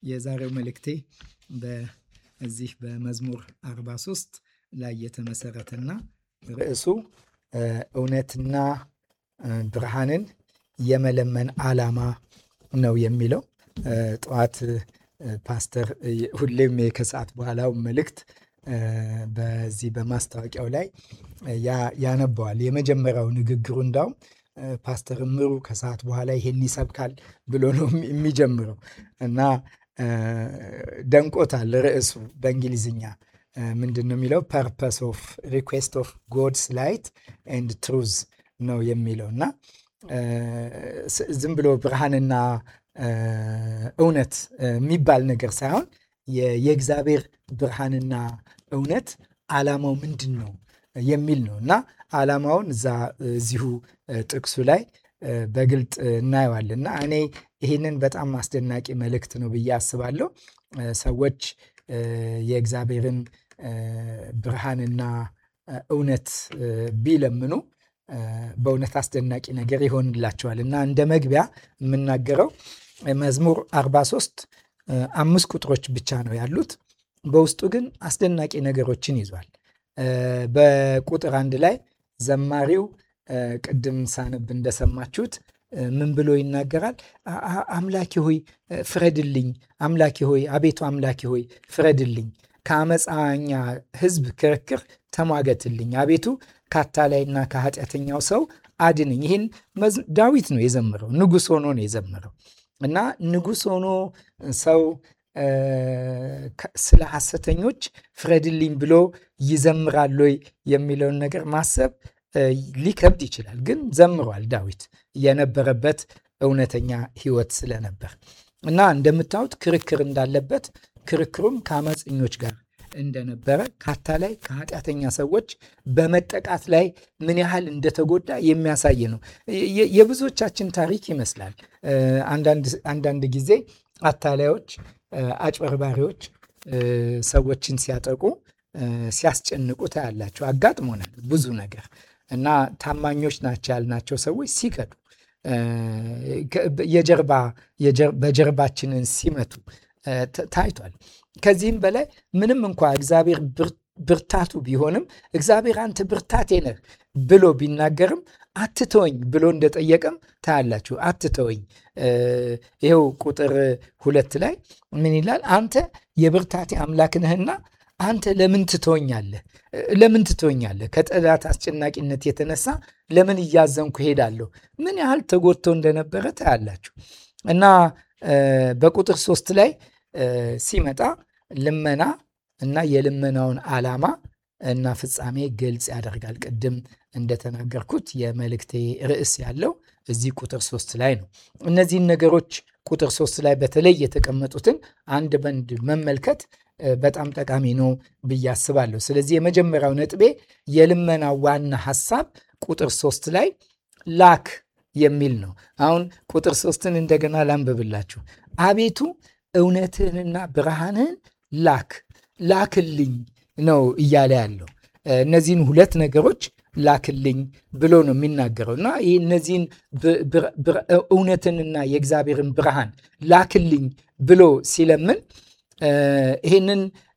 የዛሬው መልእክቴ በዚህ በመዝሙር 43 ላይ የተመሰረተና ርዕሱ እውነትና ብርሃንን የመለመን ዓላማ ነው የሚለው። ጠዋት ፓስተር ሁሌም ከሰዓት በኋላው መልእክት በዚህ በማስታወቂያው ላይ ያነበዋል። የመጀመሪያው ንግግሩ እንዳውም ፓስተር እምሩ ከሰዓት በኋላ ይሄን ይሰብካል ብሎ ነው የሚጀምረው እና ደንቆታል። ርዕሱ በእንግሊዝኛ ምንድን ነው የሚለው? ፐርፐስ ኦፍ ሪኩዌስት ኦፍ ጎድስ ላይት ኤንድ ትሩዝ ነው የሚለው እና ዝም ብሎ ብርሃንና እውነት የሚባል ነገር ሳይሆን የእግዚአብሔር ብርሃንና እውነት ዓላማው ምንድን ነው የሚል ነው እና ዓላማውን እዛ እዚሁ ጥቅሱ ላይ በግልጥ እናየዋለን እና እኔ ይህንን በጣም አስደናቂ መልእክት ነው ብዬ አስባለሁ። ሰዎች የእግዚአብሔርን ብርሃንና እውነት ቢለምኑ በእውነት አስደናቂ ነገር ይሆንላቸዋል እና እንደ መግቢያ የምናገረው መዝሙር 43 አምስት ቁጥሮች ብቻ ነው ያሉት። በውስጡ ግን አስደናቂ ነገሮችን ይዟል። በቁጥር አንድ ላይ ዘማሪው ቅድም ሳነብ እንደሰማችሁት ምን ብሎ ይናገራል? አምላኬ ሆይ ፍረድልኝ፣ አምላኬ ሆይ አቤቱ አምላኬ ሆይ ፍረድልኝ፣ ከአመፃኛ ሕዝብ ክርክር ተሟገትልኝ፣ አቤቱ ከአታላይና ከኃጢአተኛው ሰው አድንኝ። ይህን ዳዊት ነው የዘመረው፣ ንጉሥ ሆኖ ነው የዘመረው እና ንጉሥ ሆኖ ሰው ስለ ሐሰተኞች ፍረድልኝ ብሎ ይዘምራል ወይ የሚለውን ነገር ማሰብ ሊከብድ ይችላል። ግን ዘምሯል ዳዊት የነበረበት እውነተኛ ሕይወት ስለነበር እና እንደምታዩት ክርክር እንዳለበት ክርክሩም ከአመፀኞች ጋር እንደነበረ ከአታላይ ከኃጢአተኛ ሰዎች በመጠቃት ላይ ምን ያህል እንደተጎዳ የሚያሳይ ነው። የብዙዎቻችን ታሪክ ይመስላል። አንዳንድ ጊዜ አታላዮች፣ አጭበርባሪዎች ሰዎችን ሲያጠቁ ሲያስጨንቁ ታያላቸው። አጋጥሞናል ብዙ ነገር እና ታማኞች ናቸው ያልናቸው ሰዎች ሲከዱ የጀርባ በጀርባችንን ሲመቱ ታይቷል። ከዚህም በላይ ምንም እንኳ እግዚአብሔር ብርታቱ ቢሆንም እግዚአብሔር አንተ ብርታቴ ነህ ብሎ ቢናገርም አትተወኝ ብሎ እንደጠየቀም ታያላችሁ። አትተወኝ። ይኸው ቁጥር ሁለት ላይ ምን ይላል? አንተ የብርታቴ አምላክ ነህና አንተ ለምን ትተወኛለህ? ለምን ትተወኛለህ? ከጠላት አስጨናቂነት የተነሳ ለምን እያዘንኩ ሄዳለሁ? ምን ያህል ተጎድቶ እንደነበረ ታያላችሁ። እና በቁጥር ሶስት ላይ ሲመጣ ልመና እና የልመናውን ዓላማ እና ፍጻሜ ግልጽ ያደርጋል። ቅድም እንደተናገርኩት የመልእክቴ ርዕስ ያለው እዚህ ቁጥር ሶስት ላይ ነው። እነዚህን ነገሮች ቁጥር ሶስት ላይ በተለይ የተቀመጡትን አንድ በንድ መመልከት በጣም ጠቃሚ ነው ብዬ አስባለሁ። ስለዚህ የመጀመሪያው ነጥቤ የልመና ዋና ሐሳብ ቁጥር ሶስት ላይ ላክ የሚል ነው። አሁን ቁጥር ሶስትን እንደገና ላንብብላችሁ። አቤቱ እውነትህንና ብርሃንህን ላክ ላክልኝ ነው እያለ ያለው። እነዚህን ሁለት ነገሮች ላክልኝ ብሎ ነው የሚናገረው እና ይህ እነዚህን እውነትንና የእግዚአብሔርን ብርሃን ላክልኝ ብሎ ሲለምን ይህንን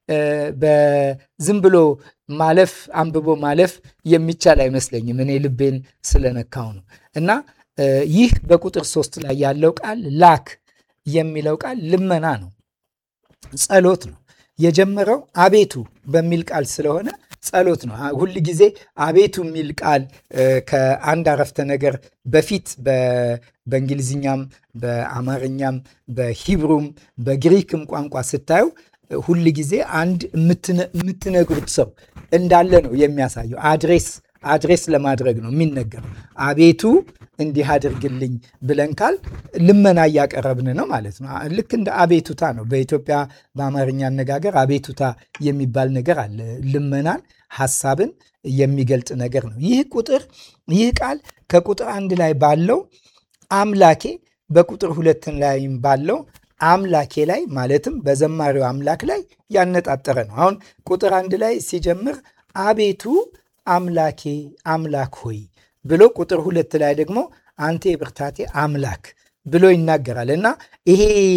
በዝም ብሎ ማለፍ አንብቦ ማለፍ የሚቻል አይመስለኝም። እኔ ልቤን ስለነካው ነው እና ይህ በቁጥር ሶስት ላይ ያለው ቃል ላክ የሚለው ቃል ልመና ነው፣ ጸሎት ነው። የጀመረው አቤቱ በሚል ቃል ስለሆነ ጸሎት ነው። ሁል ጊዜ አቤቱ የሚል ቃል ከአንድ አረፍተ ነገር በፊት በእንግሊዝኛም፣ በአማርኛም፣ በሂብሩም በግሪክም ቋንቋ ስታዩ ሁል ጊዜ አንድ የምትነግሩት ሰው እንዳለ ነው የሚያሳየው። አድሬስ አድሬስ ለማድረግ ነው የሚነገረው። አቤቱ እንዲህ አድርግልኝ ብለን ካል ልመና እያቀረብን ነው ማለት ነው። ልክ እንደ አቤቱታ ነው። በኢትዮጵያ በአማርኛ አነጋገር አቤቱታ የሚባል ነገር አለ። ልመናን፣ ሐሳብን የሚገልጥ ነገር ነው። ይህ ቁጥር ይህ ቃል ከቁጥር አንድ ላይ ባለው አምላኬ በቁጥር ሁለት ላይም ባለው አምላኬ ላይ ማለትም በዘማሪው አምላክ ላይ ያነጣጠረ ነው። አሁን ቁጥር አንድ ላይ ሲጀምር አቤቱ አምላኬ አምላክ ሆይ ብሎ ቁጥር ሁለት ላይ ደግሞ አንተ የብርታቴ አምላክ ብሎ ይናገራል እና ይሄ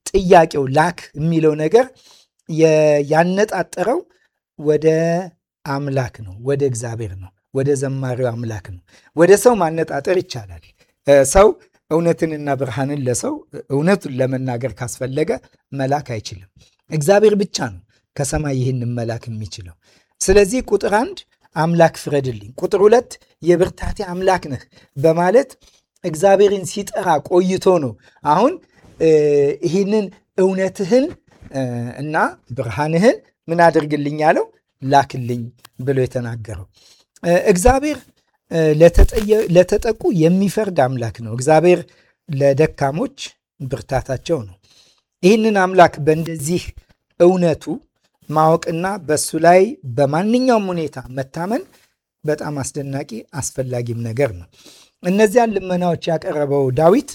ጥያቄው ላክ የሚለው ነገር ያነጣጠረው ወደ አምላክ ነው፣ ወደ እግዚአብሔር ነው፣ ወደ ዘማሪው አምላክ ነው። ወደ ሰው ማነጣጠር ይቻላል። ሰው እውነትንና ብርሃንን ለሰው እውነቱን ለመናገር ካስፈለገ መላክ አይችልም። እግዚአብሔር ብቻ ነው ከሰማይ ይህንን መላክ የሚችለው። ስለዚህ ቁጥር አንድ አምላክ ፍረድልኝ፣ ቁጥር ሁለት የብርታቴ አምላክ ነህ በማለት እግዚአብሔርን ሲጠራ ቆይቶ ነው አሁን ይህንን እውነትህን እና ብርሃንህን ምን አድርግልኝ ያለው ላክልኝ ብሎ የተናገረው። እግዚአብሔር ለተጠቁ የሚፈርድ አምላክ ነው። እግዚአብሔር ለደካሞች ብርታታቸው ነው። ይህንን አምላክ በእንደዚህ እውነቱ ማወቅና በሱ ላይ በማንኛውም ሁኔታ መታመን በጣም አስደናቂ አስፈላጊም ነገር ነው። እነዚያን ልመናዎች ያቀረበው ዳዊት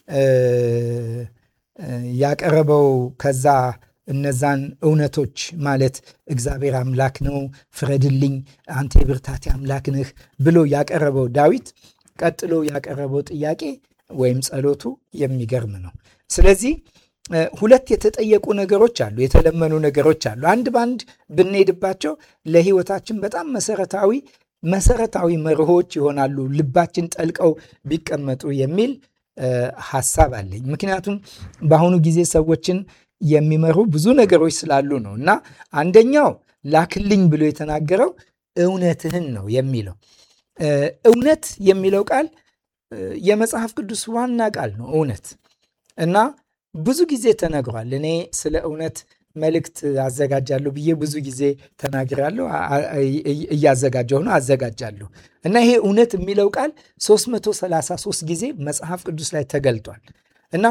ያቀረበው ከዛ እነዛን እውነቶች ማለት እግዚአብሔር አምላክ ነው፣ ፍረድልኝ፣ አንተ የብርታቴ አምላክ ነህ ብሎ ያቀረበው ዳዊት ቀጥሎ ያቀረበው ጥያቄ ወይም ጸሎቱ የሚገርም ነው። ስለዚህ ሁለት የተጠየቁ ነገሮች አሉ፣ የተለመኑ ነገሮች አሉ። አንድ በአንድ ብንሄድባቸው ለሕይወታችን በጣም መሰረታዊ መሰረታዊ መርሆች ይሆናሉ፣ ልባችን ጠልቀው ቢቀመጡ የሚል ሀሳብ አለኝ። ምክንያቱም በአሁኑ ጊዜ ሰዎችን የሚመሩ ብዙ ነገሮች ስላሉ ነው። እና አንደኛው ላክልኝ ብሎ የተናገረው እውነትህን ነው የሚለው እውነት የሚለው ቃል የመጽሐፍ ቅዱስ ዋና ቃል ነው። እውነት እና ብዙ ጊዜ ተነግሯል። እኔ ስለ እውነት መልእክት አዘጋጃለሁ ብዬ ብዙ ጊዜ ተናግራለሁ። እያዘጋጀሁ ነው፣ አዘጋጃለሁ። እና ይሄ እውነት የሚለው ቃል 333 ጊዜ መጽሐፍ ቅዱስ ላይ ተገልጧል እና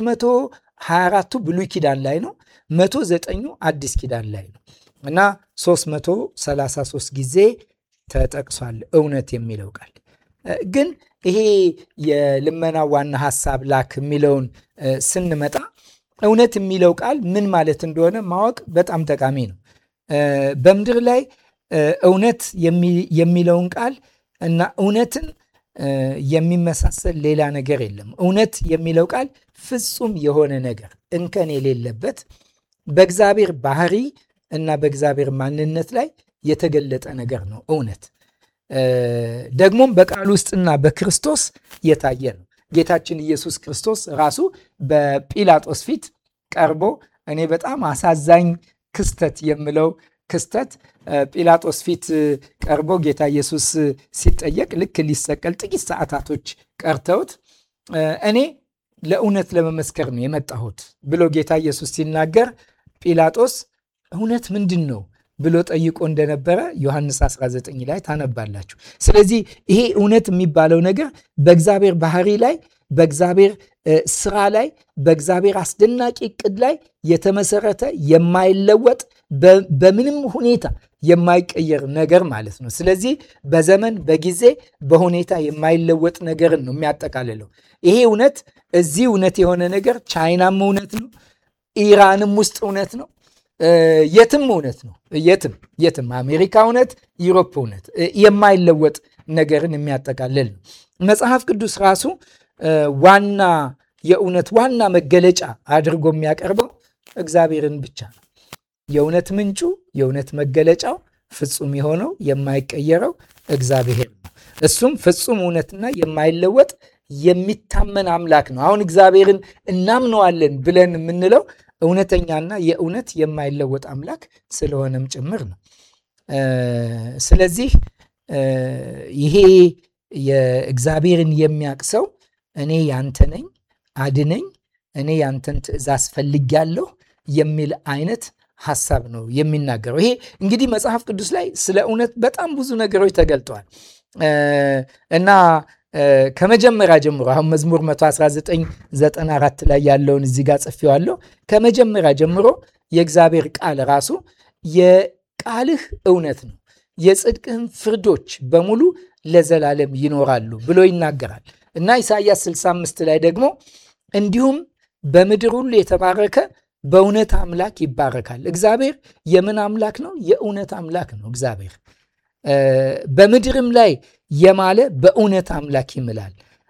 224ቱ ብሉይ ኪዳን ላይ ነው፣ 109ኙ አዲስ ኪዳን ላይ ነው እና 333 ጊዜ ተጠቅሷል እውነት የሚለው ቃል ግን ይሄ የልመና ዋና ሀሳብ ላክ የሚለውን ስንመጣ እውነት የሚለው ቃል ምን ማለት እንደሆነ ማወቅ በጣም ጠቃሚ ነው። በምድር ላይ እውነት የሚለውን ቃል እና እውነትን የሚመሳሰል ሌላ ነገር የለም። እውነት የሚለው ቃል ፍጹም የሆነ ነገር እንከን የሌለበት በእግዚአብሔር ባህሪ እና በእግዚአብሔር ማንነት ላይ የተገለጠ ነገር ነው። እውነት ደግሞም በቃል ውስጥና በክርስቶስ የታየ ነው። ጌታችን ኢየሱስ ክርስቶስ ራሱ በጲላጦስ ፊት ቀርቦ እኔ በጣም አሳዛኝ ክስተት የምለው ክስተት ጲላጦስ ፊት ቀርቦ ጌታ ኢየሱስ ሲጠየቅ ልክ ሊሰቀል ጥቂት ሰዓታቶች ቀርተውት እኔ ለእውነት ለመመስከር ነው የመጣሁት ብሎ ጌታ ኢየሱስ ሲናገር ጲላጦስ እውነት ምንድን ነው ብሎ ጠይቆ እንደነበረ ዮሐንስ 19 ላይ ታነባላችሁ። ስለዚህ ይሄ እውነት የሚባለው ነገር በእግዚአብሔር ባህሪ ላይ፣ በእግዚአብሔር ስራ ላይ፣ በእግዚአብሔር አስደናቂ እቅድ ላይ የተመሰረተ የማይለወጥ በምንም ሁኔታ የማይቀየር ነገር ማለት ነው። ስለዚህ በዘመን በጊዜ በሁኔታ የማይለወጥ ነገርን ነው የሚያጠቃልለው። ይሄ እውነት እዚህ እውነት የሆነ ነገር ቻይናም እውነት ነው፣ ኢራንም ውስጥ እውነት ነው የትም እውነት ነው። የትም የትም አሜሪካ እውነት፣ ዩሮፕ እውነት፣ የማይለወጥ ነገርን የሚያጠቃልል ነው። መጽሐፍ ቅዱስ ራሱ ዋና የእውነት ዋና መገለጫ አድርጎ የሚያቀርበው እግዚአብሔርን ብቻ ነው። የእውነት ምንጩ የእውነት መገለጫው ፍጹም የሆነው የማይቀየረው እግዚአብሔር ነው። እሱም ፍጹም እውነትና የማይለወጥ የሚታመን አምላክ ነው። አሁን እግዚአብሔርን እናምነዋለን ብለን የምንለው እውነተኛና የእውነት የማይለወጥ አምላክ ስለሆነም ጭምር ነው። ስለዚህ ይሄ የእግዚአብሔርን የሚያውቅ ሰው እኔ ያንተ ነኝ፣ አድነኝ፣ እኔ ያንተን ትእዛዝ ፈልጌያለሁ የሚል አይነት ሀሳብ ነው የሚናገረው። ይሄ እንግዲህ መጽሐፍ ቅዱስ ላይ ስለ እውነት በጣም ብዙ ነገሮች ተገልጠዋል እና ከመጀመሪያ ጀምሮ አሁን መዝሙር 11994 ላይ ያለውን እዚህ ጋር ጽፌዋለሁ። ከመጀመሪያ ጀምሮ የእግዚአብሔር ቃል ራሱ የቃልህ እውነት ነው፣ የጽድቅህም ፍርዶች በሙሉ ለዘላለም ይኖራሉ ብሎ ይናገራል እና ኢሳይያስ 65 ላይ ደግሞ እንዲሁም በምድር ሁሉ የተባረከ በእውነት አምላክ ይባረካል። እግዚአብሔር የምን አምላክ ነው? የእውነት አምላክ ነው እግዚአብሔር በምድርም ላይ የማለ በእውነት አምላክ ይምላል።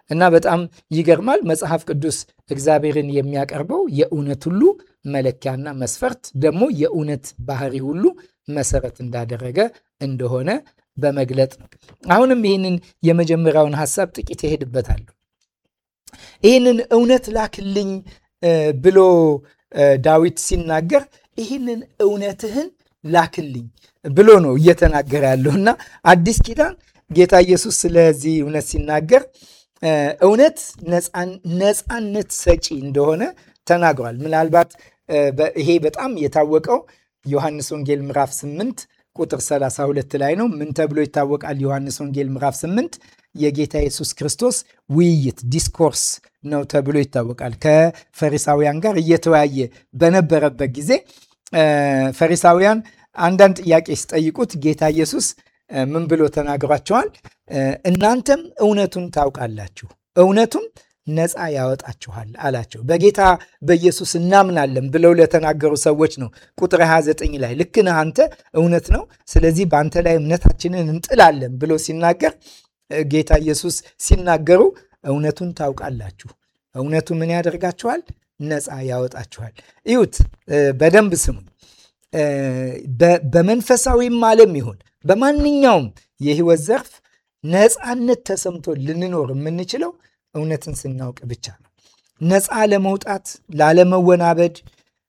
እና በጣም ይገርማል። መጽሐፍ ቅዱስ እግዚአብሔርን የሚያቀርበው የእውነት ሁሉ መለኪያና መስፈርት ደግሞ የእውነት ባህሪ ሁሉ መሰረት እንዳደረገ እንደሆነ በመግለጥ ነው። አሁንም ይህንን የመጀመሪያውን ሀሳብ ጥቂት እሄድበታለሁ። ይህንን እውነት ላክልኝ ብሎ ዳዊት ሲናገር ይህንን እውነትህን ላክልኝ ብሎ ነው እየተናገረ ያለው እና አዲስ ኪዳን ጌታ ኢየሱስ ስለዚህ እውነት ሲናገር እውነት ነፃነት ሰጪ እንደሆነ ተናግሯል። ምናልባት ይሄ በጣም የታወቀው ዮሐንስ ወንጌል ምዕራፍ 8 ቁጥር 32 ላይ ነው። ምን ተብሎ ይታወቃል? ዮሐንስ ወንጌል ምዕራፍ 8 የጌታ ኢየሱስ ክርስቶስ ውይይት ዲስኮርስ ነው ተብሎ ይታወቃል። ከፈሪሳውያን ጋር እየተወያየ በነበረበት ጊዜ ፈሪሳውያን አንዳንድ ጥያቄ ሲጠይቁት ጌታ ኢየሱስ ምን ብሎ ተናግሯቸዋል? እናንተም እውነቱን ታውቃላችሁ፣ እውነቱም ነፃ ያወጣችኋል አላቸው። በጌታ በኢየሱስ እናምናለን ብለው ለተናገሩ ሰዎች ነው። ቁጥር 29 ላይ ልክ ነህ አንተ እውነት ነው፣ ስለዚህ በአንተ ላይ እምነታችንን እንጥላለን ብሎ ሲናገር ጌታ ኢየሱስ ሲናገሩ እውነቱን ታውቃላችሁ፣ እውነቱ ምን ያደርጋችኋል? ነፃ ያወጣችኋል። እዩት፣ በደንብ ስሙኝ። በመንፈሳዊም ዓለም ይሁን በማንኛውም የህይወት ዘርፍ ነፃነት ተሰምቶ ልንኖር የምንችለው እውነትን ስናውቅ ብቻ ነው። ነፃ ለመውጣት ላለመወናበድ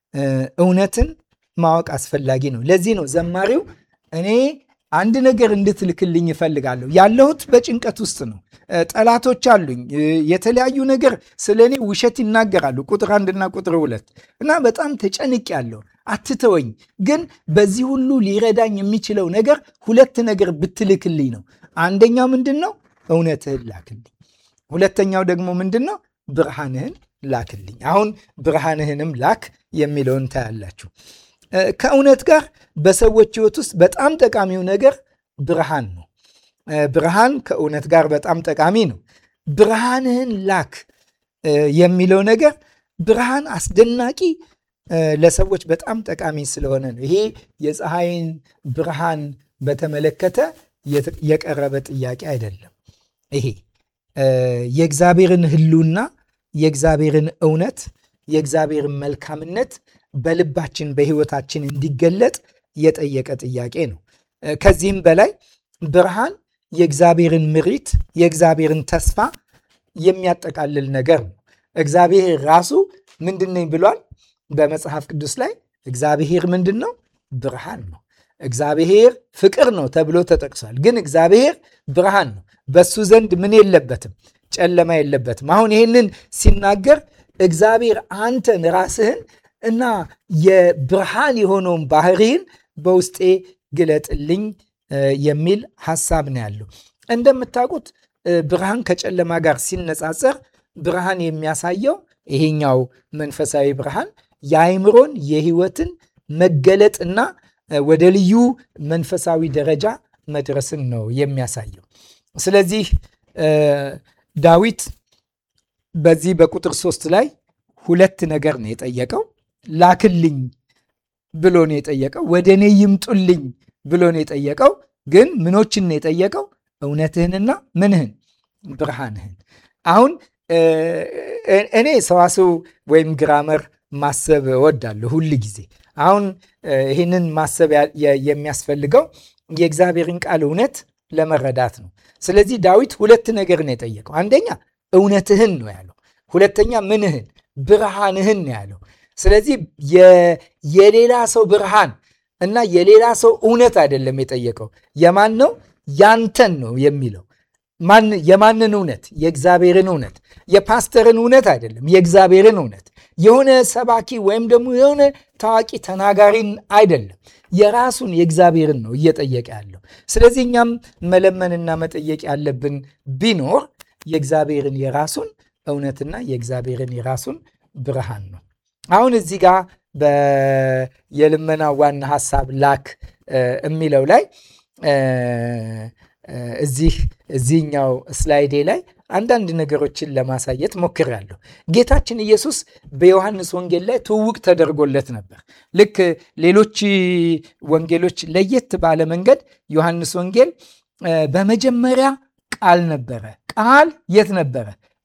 እውነትን ማወቅ አስፈላጊ ነው። ለዚህ ነው ዘማሪው እኔ አንድ ነገር እንድትልክልኝ እፈልጋለሁ። ያለሁት በጭንቀት ውስጥ ነው። ጠላቶች አሉኝ። የተለያዩ ነገር ስለ እኔ ውሸት ይናገራሉ። ቁጥር አንድና ቁጥር ሁለት እና በጣም ተጨንቅ ያለው አትተወኝ። ግን በዚህ ሁሉ ሊረዳኝ የሚችለው ነገር ሁለት ነገር ብትልክልኝ ነው። አንደኛው ምንድን ነው? እውነትህን ላክልኝ። ሁለተኛው ደግሞ ምንድን ነው? ብርሃንህን ላክልኝ። አሁን ብርሃንህንም ላክ የሚለውን ታያላችሁ። ከእውነት ጋር በሰዎች ሕይወት ውስጥ በጣም ጠቃሚው ነገር ብርሃን ነው። ብርሃን ከእውነት ጋር በጣም ጠቃሚ ነው። ብርሃንህን ላክ የሚለው ነገር ብርሃን አስደናቂ ለሰዎች በጣም ጠቃሚ ስለሆነ ነው። ይሄ የፀሐይን ብርሃን በተመለከተ የቀረበ ጥያቄ አይደለም። ይሄ የእግዚአብሔርን ሕልውና የእግዚአብሔርን እውነት የእግዚአብሔርን መልካምነት በልባችን በሕይወታችን እንዲገለጥ የጠየቀ ጥያቄ ነው። ከዚህም በላይ ብርሃን የእግዚአብሔርን ምሪት የእግዚአብሔርን ተስፋ የሚያጠቃልል ነገር ነው። እግዚአብሔር ራሱ ምንድን ነኝ ብሏል? በመጽሐፍ ቅዱስ ላይ እግዚአብሔር ምንድን ነው? ብርሃን ነው። እግዚአብሔር ፍቅር ነው ተብሎ ተጠቅሷል። ግን እግዚአብሔር ብርሃን ነው። በሱ ዘንድ ምን የለበትም? ጨለማ የለበትም። አሁን ይህንን ሲናገር እግዚአብሔር አንተን ራስህን እና የብርሃን የሆነውን ባህሪህን በውስጤ ግለጥልኝ የሚል ሀሳብ ነው ያለው። እንደምታውቁት ብርሃን ከጨለማ ጋር ሲነጻጸር ብርሃን የሚያሳየው ይሄኛው መንፈሳዊ ብርሃን የአይምሮን የህይወትን መገለጥና ወደ ልዩ መንፈሳዊ ደረጃ መድረስን ነው የሚያሳየው። ስለዚህ ዳዊት በዚህ በቁጥር ሶስት ላይ ሁለት ነገር ነው የጠየቀው። ላክልኝ ብሎ ነው የጠየቀው። ወደ እኔ ይምጡልኝ ብሎ ነው የጠየቀው። ግን ምኖችን ነው የጠየቀው? እውነትህንና ምንህን? ብርሃንህን። አሁን እኔ ሰዋስው ወይም ግራመር ማሰብ እወዳለሁ ሁል ጊዜ። አሁን ይህንን ማሰብ የሚያስፈልገው የእግዚአብሔርን ቃል እውነት ለመረዳት ነው። ስለዚህ ዳዊት ሁለት ነገር ነው የጠየቀው። አንደኛ እውነትህን ነው ያለው። ሁለተኛ ምንህን? ብርሃንህን ነው ያለው። ስለዚህ የሌላ ሰው ብርሃን እና የሌላ ሰው እውነት አይደለም የጠየቀው። የማን ነው? ያንተን ነው የሚለው። የማንን እውነት? የእግዚአብሔርን እውነት። የፓስተርን እውነት አይደለም፣ የእግዚአብሔርን እውነት። የሆነ ሰባኪ ወይም ደግሞ የሆነ ታዋቂ ተናጋሪን አይደለም፣ የራሱን የእግዚአብሔርን ነው እየጠየቀ ያለው። ስለዚህ እኛም መለመንና መጠየቅ ያለብን ቢኖር የእግዚአብሔርን የራሱን እውነትና የእግዚአብሔርን የራሱን ብርሃን ነው። አሁን እዚህ ጋር የልመና ዋና ሀሳብ ላክ የሚለው ላይ እዚህ እዚህኛው ስላይዴ ላይ አንዳንድ ነገሮችን ለማሳየት ሞክሬያለሁ። ጌታችን ኢየሱስ በዮሐንስ ወንጌል ላይ ትውውቅ ተደርጎለት ነበር። ልክ ሌሎች ወንጌሎች ለየት ባለ መንገድ ዮሐንስ ወንጌል በመጀመሪያ ቃል ነበረ። ቃል የት ነበረ?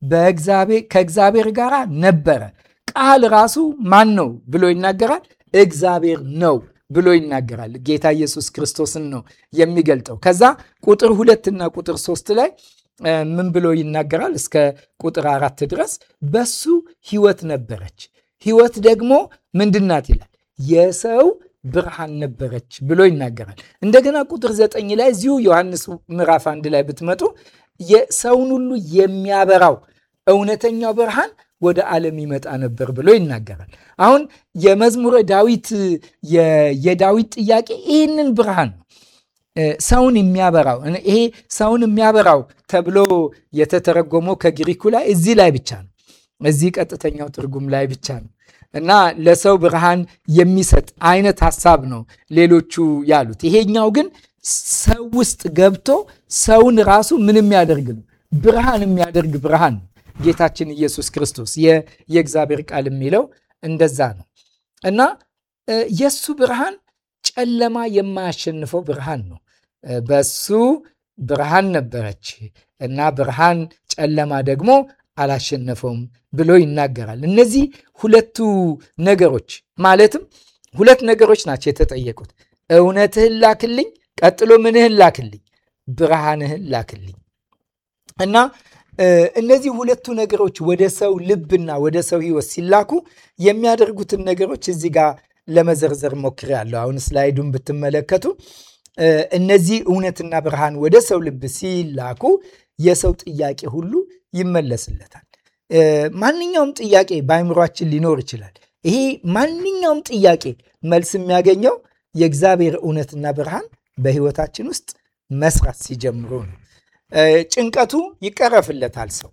ከእግዚአብሔር ጋር ነበረ። ቃል ራሱ ማን ነው ብሎ ይናገራል? እግዚአብሔር ነው ብሎ ይናገራል። ጌታ ኢየሱስ ክርስቶስን ነው የሚገልጠው። ከዛ ቁጥር ሁለትና ቁጥር ሶስት ላይ ምን ብሎ ይናገራል? እስከ ቁጥር አራት ድረስ በሱ ሕይወት ነበረች፣ ሕይወት ደግሞ ምንድናት ይላል የሰው ብርሃን ነበረች ብሎ ይናገራል። እንደገና ቁጥር ዘጠኝ ላይ እዚሁ ዮሐንስ ምዕራፍ አንድ ላይ ብትመጡ የሰውን ሁሉ የሚያበራው እውነተኛው ብርሃን ወደ ዓለም ይመጣ ነበር ብሎ ይናገራል። አሁን የመዝሙረ ዳዊት የዳዊት ጥያቄ ይህንን ብርሃን ነው ሰውን የሚያበራው ይሄ ሰውን የሚያበራው ተብሎ የተተረጎመው ከግሪኩ ላይ እዚህ ላይ ብቻ ነው። እዚህ ቀጥተኛው ትርጉም ላይ ብቻ ነው እና ለሰው ብርሃን የሚሰጥ አይነት ሀሳብ ነው ሌሎቹ ያሉት። ይሄኛው ግን ሰው ውስጥ ገብቶ ሰውን ራሱ ምን የሚያደርግ ነው? ብርሃን የሚያደርግ ብርሃን ነው። ጌታችን ኢየሱስ ክርስቶስ የእግዚአብሔር ቃል የሚለው እንደዛ ነው እና የእሱ ብርሃን ጨለማ የማያሸንፈው ብርሃን ነው። በሱ ብርሃን ነበረች እና ብርሃን ጨለማ ደግሞ አላሸነፈውም ብሎ ይናገራል። እነዚህ ሁለቱ ነገሮች ማለትም ሁለት ነገሮች ናቸው የተጠየቁት። እውነትህን ላክልኝ፣ ቀጥሎ ምንህን ላክልኝ? ብርሃንህን ላክልኝ እና እነዚህ ሁለቱ ነገሮች ወደ ሰው ልብና ወደ ሰው ሕይወት ሲላኩ የሚያደርጉትን ነገሮች እዚህ ጋር ለመዘርዘር ሞክሬያለሁ። አሁን ስላይዱን ብትመለከቱ እነዚህ እውነትና ብርሃን ወደ ሰው ልብ ሲላኩ የሰው ጥያቄ ሁሉ ይመለስለታል። ማንኛውም ጥያቄ በአይምሯችን ሊኖር ይችላል። ይሄ ማንኛውም ጥያቄ መልስ የሚያገኘው የእግዚአብሔር እውነትና ብርሃን በሕይወታችን ውስጥ መስራት ሲጀምሩ ነው። ጭንቀቱ ይቀረፍለታል። ሰው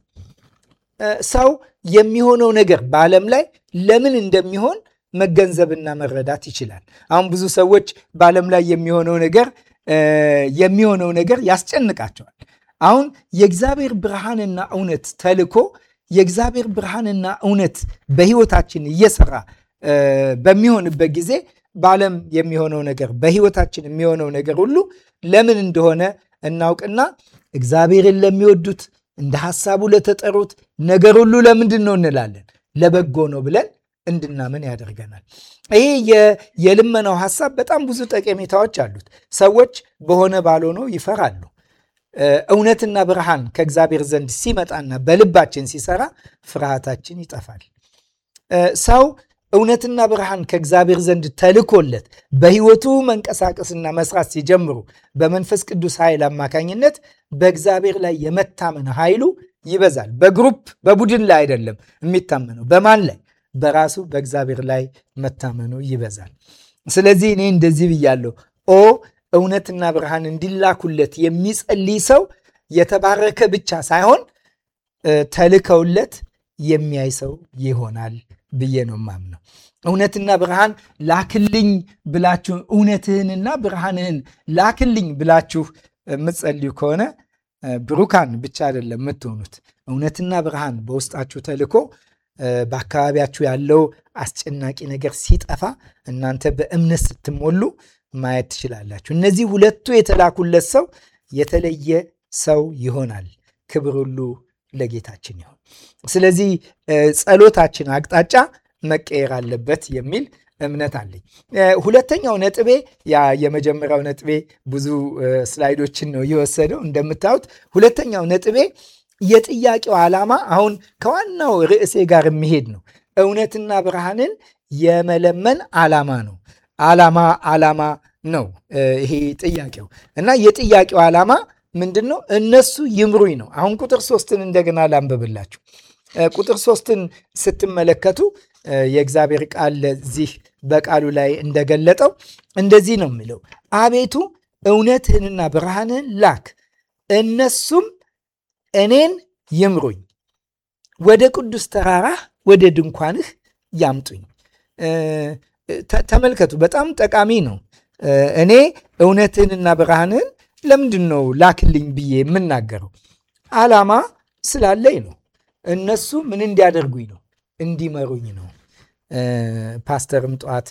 ሰው የሚሆነው ነገር በዓለም ላይ ለምን እንደሚሆን መገንዘብና መረዳት ይችላል። አሁን ብዙ ሰዎች በዓለም ላይ የሚሆነው ነገር የሚሆነው ነገር ያስጨንቃቸዋል። አሁን የእግዚአብሔር ብርሃንና እውነት ተልኮ የእግዚአብሔር ብርሃንና እውነት በሕይወታችን እየሰራ በሚሆንበት ጊዜ በዓለም የሚሆነው ነገር በሕይወታችን የሚሆነው ነገር ሁሉ ለምን እንደሆነ እናውቅና እግዚአብሔርን ለሚወዱት እንደ ሐሳቡ ለተጠሩት ነገር ሁሉ ለምንድን ነው እንላለን? ለበጎ ነው ብለን እንድናምን ያደርገናል። ይሄ የልመናው ሐሳብ በጣም ብዙ ጠቀሜታዎች አሉት። ሰዎች በሆነ ባልሆነው ይፈራሉ። እውነትና ብርሃን ከእግዚአብሔር ዘንድ ሲመጣና በልባችን ሲሰራ ፍርሃታችን ይጠፋል። ሰው እውነትና ብርሃን ከእግዚአብሔር ዘንድ ተልኮለት በሕይወቱ መንቀሳቀስና መስራት ሲጀምሩ በመንፈስ ቅዱስ ኃይል አማካኝነት በእግዚአብሔር ላይ የመታመን ኃይሉ ይበዛል። በግሩፕ በቡድን ላይ አይደለም የሚታመነው። በማን ላይ? በራሱ በእግዚአብሔር ላይ መታመኑ ይበዛል። ስለዚህ እኔ እንደዚህ ብያለሁ። ኦ እውነትና ብርሃን እንዲላኩለት የሚጸልይ ሰው የተባረከ ብቻ ሳይሆን ተልከውለት የሚያይ ሰው ይሆናል ብዬ ነው ማምነው። እውነትና ብርሃን ላክልኝ ብላችሁ እውነትህንና ብርሃንህን ላክልኝ ብላችሁ የምትጸልዩ ከሆነ ብሩካን ብቻ አይደለም የምትሆኑት። እውነትና ብርሃን በውስጣችሁ ተልኮ በአካባቢያችሁ ያለው አስጨናቂ ነገር ሲጠፋ እናንተ በእምነት ስትሞሉ ማየት ትችላላችሁ። እነዚህ ሁለቱ የተላኩለት ሰው የተለየ ሰው ይሆናል። ክብር ሁሉ ለጌታችን ይሁን። ስለዚህ ጸሎታችን አቅጣጫ መቀየር አለበት የሚል እምነት አለኝ። ሁለተኛው ነጥቤ ያ የመጀመሪያው ነጥቤ ብዙ ስላይዶችን ነው የወሰደው እንደምታዩት። ሁለተኛው ነጥቤ የጥያቄው ዓላማ አሁን ከዋናው ርዕሴ ጋር የሚሄድ ነው። እውነትና ብርሃንን የመለመን ዓላማ ነው። ዓላማ ዓላማ ነው ይሄ ጥያቄው እና የጥያቄው ዓላማ ምንድን ነው? እነሱ ይምሩኝ ነው። አሁን ቁጥር ሶስትን እንደገና ላንብብላችሁ። ቁጥር ሶስትን ስትመለከቱ የእግዚአብሔር ቃል ለዚህ በቃሉ ላይ እንደገለጠው እንደዚህ ነው የሚለው፣ አቤቱ እውነትህንና ብርሃንን ላክ፣ እነሱም እኔን ይምሩኝ፣ ወደ ቅዱስ ተራራህ ወደ ድንኳንህ ያምጡኝ። ተመልከቱ፣ በጣም ጠቃሚ ነው። እኔ እውነትህንና ብርሃንን ለምንድን ነው ላክልኝ ብዬ የምናገረው? ዓላማ ስላለኝ ነው። እነሱ ምን እንዲያደርጉኝ ነው? እንዲመሩኝ ነው። ፓስተርም ጠዋት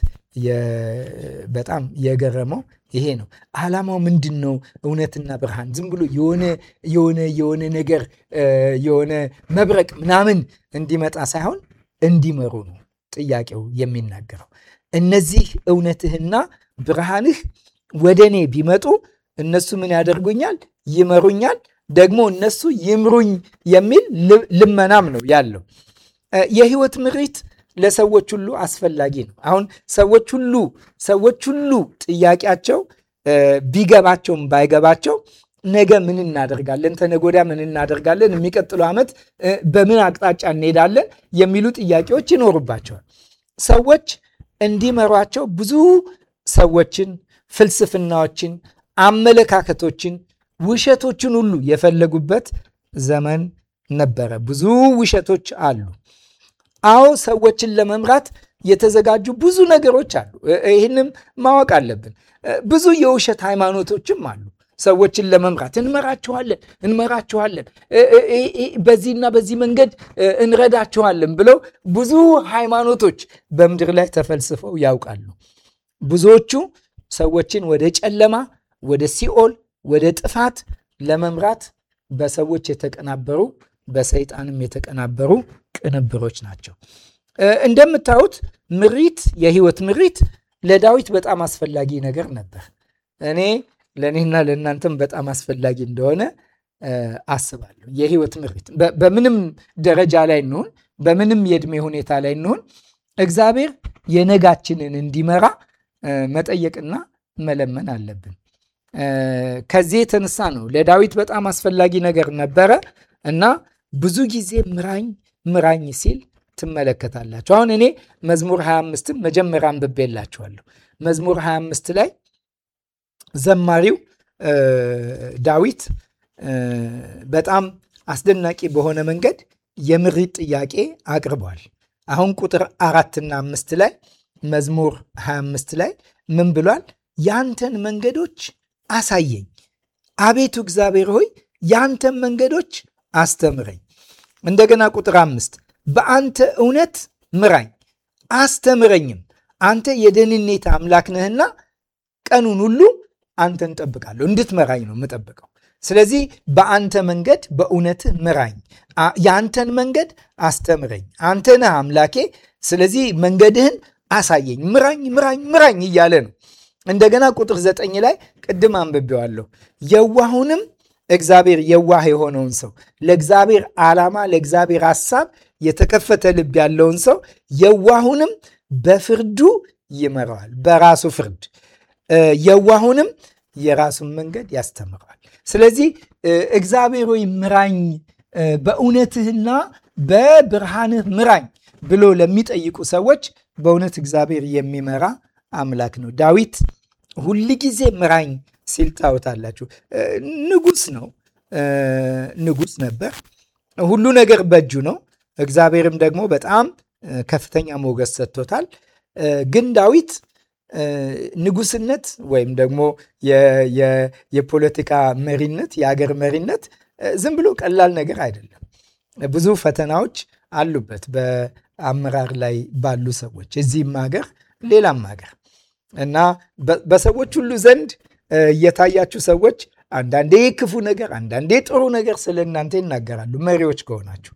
በጣም የገረመው ይሄ ነው። ዓላማው ምንድን ነው? እውነትና ብርሃን ዝም ብሎ የሆነ የሆነ የሆነ ነገር የሆነ መብረቅ ምናምን እንዲመጣ ሳይሆን እንዲመሩ ነው ጥያቄው የሚናገረው። እነዚህ እውነትህና ብርሃንህ ወደ እኔ ቢመጡ እነሱ ምን ያደርጉኛል? ይመሩኛል። ደግሞ እነሱ ይምሩኝ የሚል ልመናም ነው ያለው። የህይወት ምሪት ለሰዎች ሁሉ አስፈላጊ ነው። አሁን ሰዎች ሁሉ ሰዎች ሁሉ ጥያቄያቸው ቢገባቸውም ባይገባቸው ነገ ምን እናደርጋለን፣ ተነጎዳ ምን እናደርጋለን፣ የሚቀጥለው ዓመት በምን አቅጣጫ እንሄዳለን የሚሉ ጥያቄዎች ይኖሩባቸዋል። ሰዎች እንዲመሯቸው ብዙ ሰዎችን፣ ፍልስፍናዎችን፣ አመለካከቶችን፣ ውሸቶችን ሁሉ የፈለጉበት ዘመን ነበረ። ብዙ ውሸቶች አሉ። አዎ ሰዎችን ለመምራት የተዘጋጁ ብዙ ነገሮች አሉ። ይህንም ማወቅ አለብን። ብዙ የውሸት ሃይማኖቶችም አሉ። ሰዎችን ለመምራት እንመራችኋለን እንመራችኋለን በዚህና በዚህ መንገድ እንረዳችኋለን ብለው ብዙ ሃይማኖቶች በምድር ላይ ተፈልስፈው ያውቃሉ። ብዙዎቹ ሰዎችን ወደ ጨለማ፣ ወደ ሲኦል፣ ወደ ጥፋት ለመምራት በሰዎች የተቀናበሩ በሰይጣንም የተቀናበሩ ቅንብሮች ናቸው። እንደምታዩት ምሪት፣ የህይወት ምሪት ለዳዊት በጣም አስፈላጊ ነገር ነበር። እኔ ለእኔና ለእናንተም በጣም አስፈላጊ እንደሆነ አስባለሁ። የህይወት ምሪት በምንም ደረጃ ላይ እንሆን፣ በምንም የእድሜ ሁኔታ ላይ እንሆን፣ እግዚአብሔር የነጋችንን እንዲመራ መጠየቅና መለመን አለብን። ከዚህ የተነሳ ነው ለዳዊት በጣም አስፈላጊ ነገር ነበረ እና ብዙ ጊዜ ምራኝ ምራኝ ሲል ትመለከታላችሁ። አሁን እኔ መዝሙር 25ን መጀመሪያ አንብቤላችኋለሁ። መዝሙር 25 ላይ ዘማሪው ዳዊት በጣም አስደናቂ በሆነ መንገድ የምሪት ጥያቄ አቅርቧል። አሁን ቁጥር አራትና አምስት ላይ መዝሙር 25 ላይ ምን ብሏል? ያንተን መንገዶች አሳየኝ፣ አቤቱ እግዚአብሔር ሆይ ያንተን መንገዶች አስተምረኝ። እንደገና ቁጥር አምስት በአንተ እውነት ምራኝ አስተምረኝም፣ አንተ የደህንነት አምላክ ነህና ቀኑን ሁሉ አንተን ጠብቃለሁ። እንድትመራኝ ነው የምጠብቀው። ስለዚህ በአንተ መንገድ በእውነትህ ምራኝ፣ የአንተን መንገድ አስተምረኝ። አንተ ነህ አምላኬ። ስለዚህ መንገድህን አሳየኝ፣ ምራኝ፣ ምራኝ፣ ምራኝ እያለ ነው። እንደገና ቁጥር ዘጠኝ ላይ ቅድም አንብቤዋለሁ። የዋሁንም እግዚአብሔር የዋህ የሆነውን ሰው ለእግዚአብሔር ዓላማ ለእግዚአብሔር ሐሳብ የተከፈተ ልብ ያለውን ሰው የዋሁንም በፍርዱ ይመራዋል፣ በራሱ ፍርድ የዋሁንም የራሱን መንገድ ያስተምረዋል። ስለዚህ እግዚአብሔር ሆይ ምራኝ፣ በእውነትህና በብርሃንህ ምራኝ ብሎ ለሚጠይቁ ሰዎች በእውነት እግዚአብሔር የሚመራ አምላክ ነው። ዳዊት ሁል ጊዜ ምራኝ ሲል ታዩታላችሁ። ንጉሥ ነው፣ ንጉሥ ነበር። ሁሉ ነገር በእጁ ነው። እግዚአብሔርም ደግሞ በጣም ከፍተኛ ሞገስ ሰጥቶታል። ግን ዳዊት ንጉስነት ወይም ደግሞ የፖለቲካ መሪነት የአገር መሪነት ዝም ብሎ ቀላል ነገር አይደለም። ብዙ ፈተናዎች አሉበት በአመራር ላይ ባሉ ሰዎች እዚህም ሀገር ሌላም ሀገር እና በሰዎች ሁሉ ዘንድ እየታያችሁ ሰዎች አንዳንዴ ክፉ ነገር፣ አንዳንዴ ጥሩ ነገር ስለ እናንተ ይናገራሉ። መሪዎች ከሆናችሁ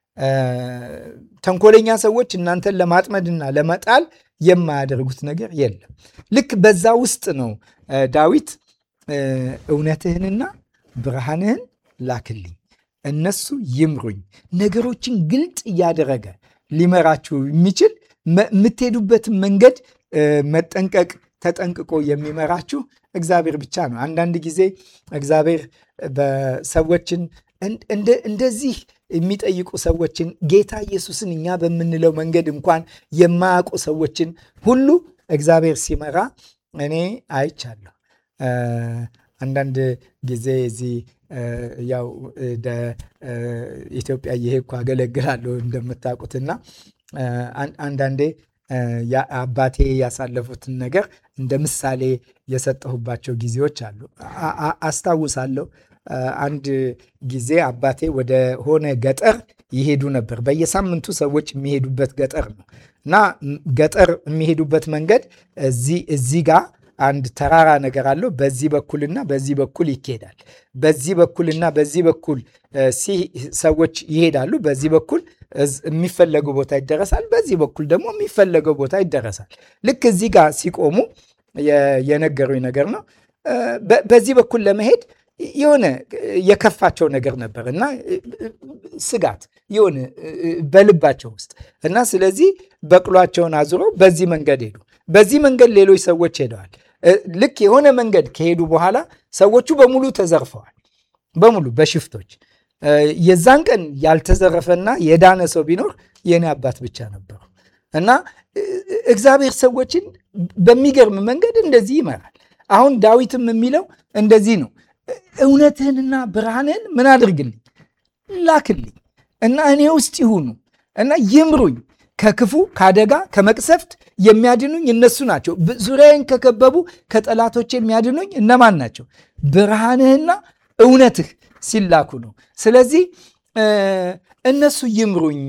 ተንኮለኛ ሰዎች እናንተን ለማጥመድና ለመጣል የማያደርጉት ነገር የለም። ልክ በዛ ውስጥ ነው ዳዊት እውነትህንና ብርሃንህን ላክልኝ፣ እነሱ ይምሩኝ። ነገሮችን ግልጥ እያደረገ ሊመራችሁ የሚችል የምትሄዱበትን መንገድ መጠንቀቅ ተጠንቅቆ የሚመራችሁ እግዚአብሔር ብቻ ነው። አንዳንድ ጊዜ እግዚአብሔር በሰዎችን እንደዚህ የሚጠይቁ ሰዎችን ጌታ ኢየሱስን እኛ በምንለው መንገድ እንኳን የማያውቁ ሰዎችን ሁሉ እግዚአብሔር ሲመራ እኔ አይቻለሁ። አንዳንድ ጊዜ እዚህ ያው ኢትዮጵያ እየሄድኩ አገለግላለሁ እንደምታውቁትና አንዳንዴ አባቴ ያሳለፉትን ነገር እንደ ምሳሌ የሰጠሁባቸው ጊዜዎች አሉ። አስታውሳለሁ። አንድ ጊዜ አባቴ ወደ ሆነ ገጠር ይሄዱ ነበር። በየሳምንቱ ሰዎች የሚሄዱበት ገጠር ነው እና ገጠር የሚሄዱበት መንገድ እዚህ ጋር አንድ ተራራ ነገር አለው። በዚህ በኩልና በዚህ በኩል ይካሄዳል። በዚህ በኩልና በዚህ በኩል ሰዎች ይሄዳሉ። በዚህ በኩል የሚፈለገው ቦታ ይደረሳል። በዚህ በኩል ደግሞ የሚፈለገው ቦታ ይደረሳል። ልክ እዚህ ጋር ሲቆሙ የነገሩኝ ነገር ነው። በዚህ በኩል ለመሄድ የሆነ የከፋቸው ነገር ነበር እና ስጋት የሆነ በልባቸው ውስጥ እና ስለዚህ በቅሏቸውን አዙረው በዚህ መንገድ ሄዱ። በዚህ መንገድ ሌሎች ሰዎች ሄደዋል። ልክ የሆነ መንገድ ከሄዱ በኋላ ሰዎቹ በሙሉ ተዘርፈዋል። በሙሉ በሽፍቶች የዛን ቀን ያልተዘረፈና የዳነ ሰው ቢኖር የኔ አባት ብቻ ነበሩ እና እግዚአብሔር ሰዎችን በሚገርም መንገድ እንደዚህ ይመራል። አሁን ዳዊትም የሚለው እንደዚህ ነው። እውነትህንና ብርሃንህን ምን አድርግልኝ ላክልኝ እና እኔ ውስጥ ይሁኑ እና ይምሩኝ ከክፉ ከአደጋ ከመቅሰፍት የሚያድኑኝ እነሱ ናቸው። ዙሪያዬን ከከበቡ ከጠላቶች የሚያድኑኝ እነማን ናቸው? ብርሃንህና እውነትህ ሲላኩ ነው። ስለዚህ እነሱ ይምሩኝ።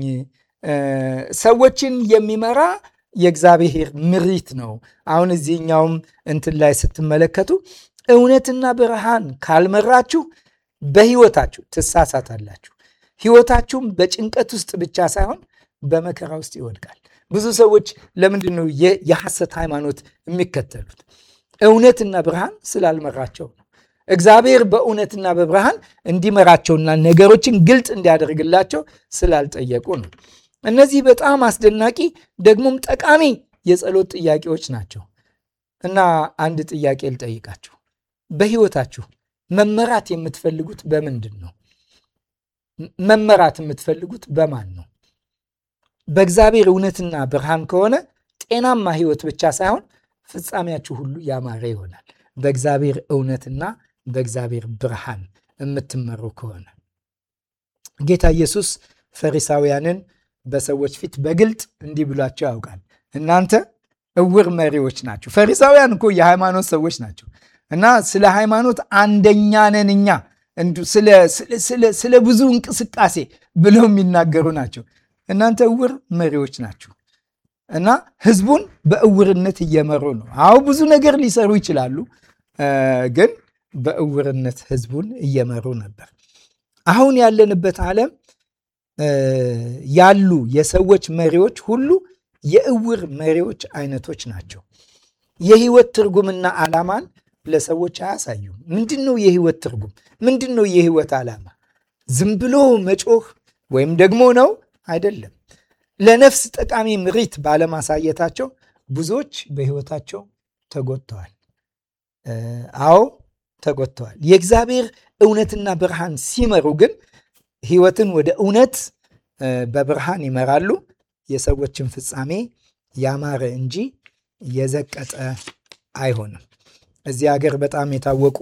ሰዎችን የሚመራ የእግዚአብሔር ምሪት ነው። አሁን እዚህኛውም እንትን ላይ ስትመለከቱ እውነትና ብርሃን ካልመራችሁ በህይወታችሁ ትሳሳታላችሁ። ህይወታችሁም በጭንቀት ውስጥ ብቻ ሳይሆን በመከራ ውስጥ ይወድቃል። ብዙ ሰዎች ለምንድን ነው የሐሰት ሃይማኖት የሚከተሉት? እውነትና ብርሃን ስላልመራቸው ነው። እግዚአብሔር በእውነትና በብርሃን እንዲመራቸውና ነገሮችን ግልጥ እንዲያደርግላቸው ስላልጠየቁ ነው። እነዚህ በጣም አስደናቂ ደግሞም ጠቃሚ የጸሎት ጥያቄዎች ናቸው እና አንድ ጥያቄ ልጠይቃችሁ። በህይወታችሁ መመራት የምትፈልጉት በምንድን ነው? መመራት የምትፈልጉት በማን ነው? በእግዚአብሔር እውነትና ብርሃን ከሆነ ጤናማ ህይወት ብቻ ሳይሆን ፍጻሜያችሁ ሁሉ ያማረ ይሆናል። በእግዚአብሔር እውነትና በእግዚአብሔር ብርሃን የምትመሩ ከሆነ ጌታ ኢየሱስ ፈሪሳውያንን በሰዎች ፊት በግልጥ እንዲህ ብሏቸው ያውቃል። እናንተ እውር መሪዎች ናቸው። ፈሪሳውያን እኮ የሃይማኖት ሰዎች ናቸው እና ስለ ሃይማኖት አንደኛ ነን እኛ ስለ ብዙ እንቅስቃሴ ብለው የሚናገሩ ናቸው። እናንተ እውር መሪዎች ናችሁ እና ህዝቡን በእውርነት እየመሩ ነው። አዎ ብዙ ነገር ሊሰሩ ይችላሉ፣ ግን በእውርነት ህዝቡን እየመሩ ነበር። አሁን ያለንበት ዓለም ያሉ የሰዎች መሪዎች ሁሉ የእውር መሪዎች አይነቶች ናቸው። የህይወት ትርጉምና ዓላማን ለሰዎች አያሳዩም። ምንድን ነው የህይወት ትርጉም? ምንድን ነው የህይወት ዓላማ? ዝም ብሎ መጮህ ወይም ደግሞ ነው አይደለም። ለነፍስ ጠቃሚ ምሪት ባለማሳየታቸው ብዙዎች በህይወታቸው ተጎድተዋል። አዎ ተጎድተዋል። የእግዚአብሔር እውነትና ብርሃን ሲመሩ ግን ህይወትን ወደ እውነት በብርሃን ይመራሉ። የሰዎችን ፍጻሜ ያማረ እንጂ የዘቀጠ አይሆንም። እዚህ ሀገር በጣም የታወቁ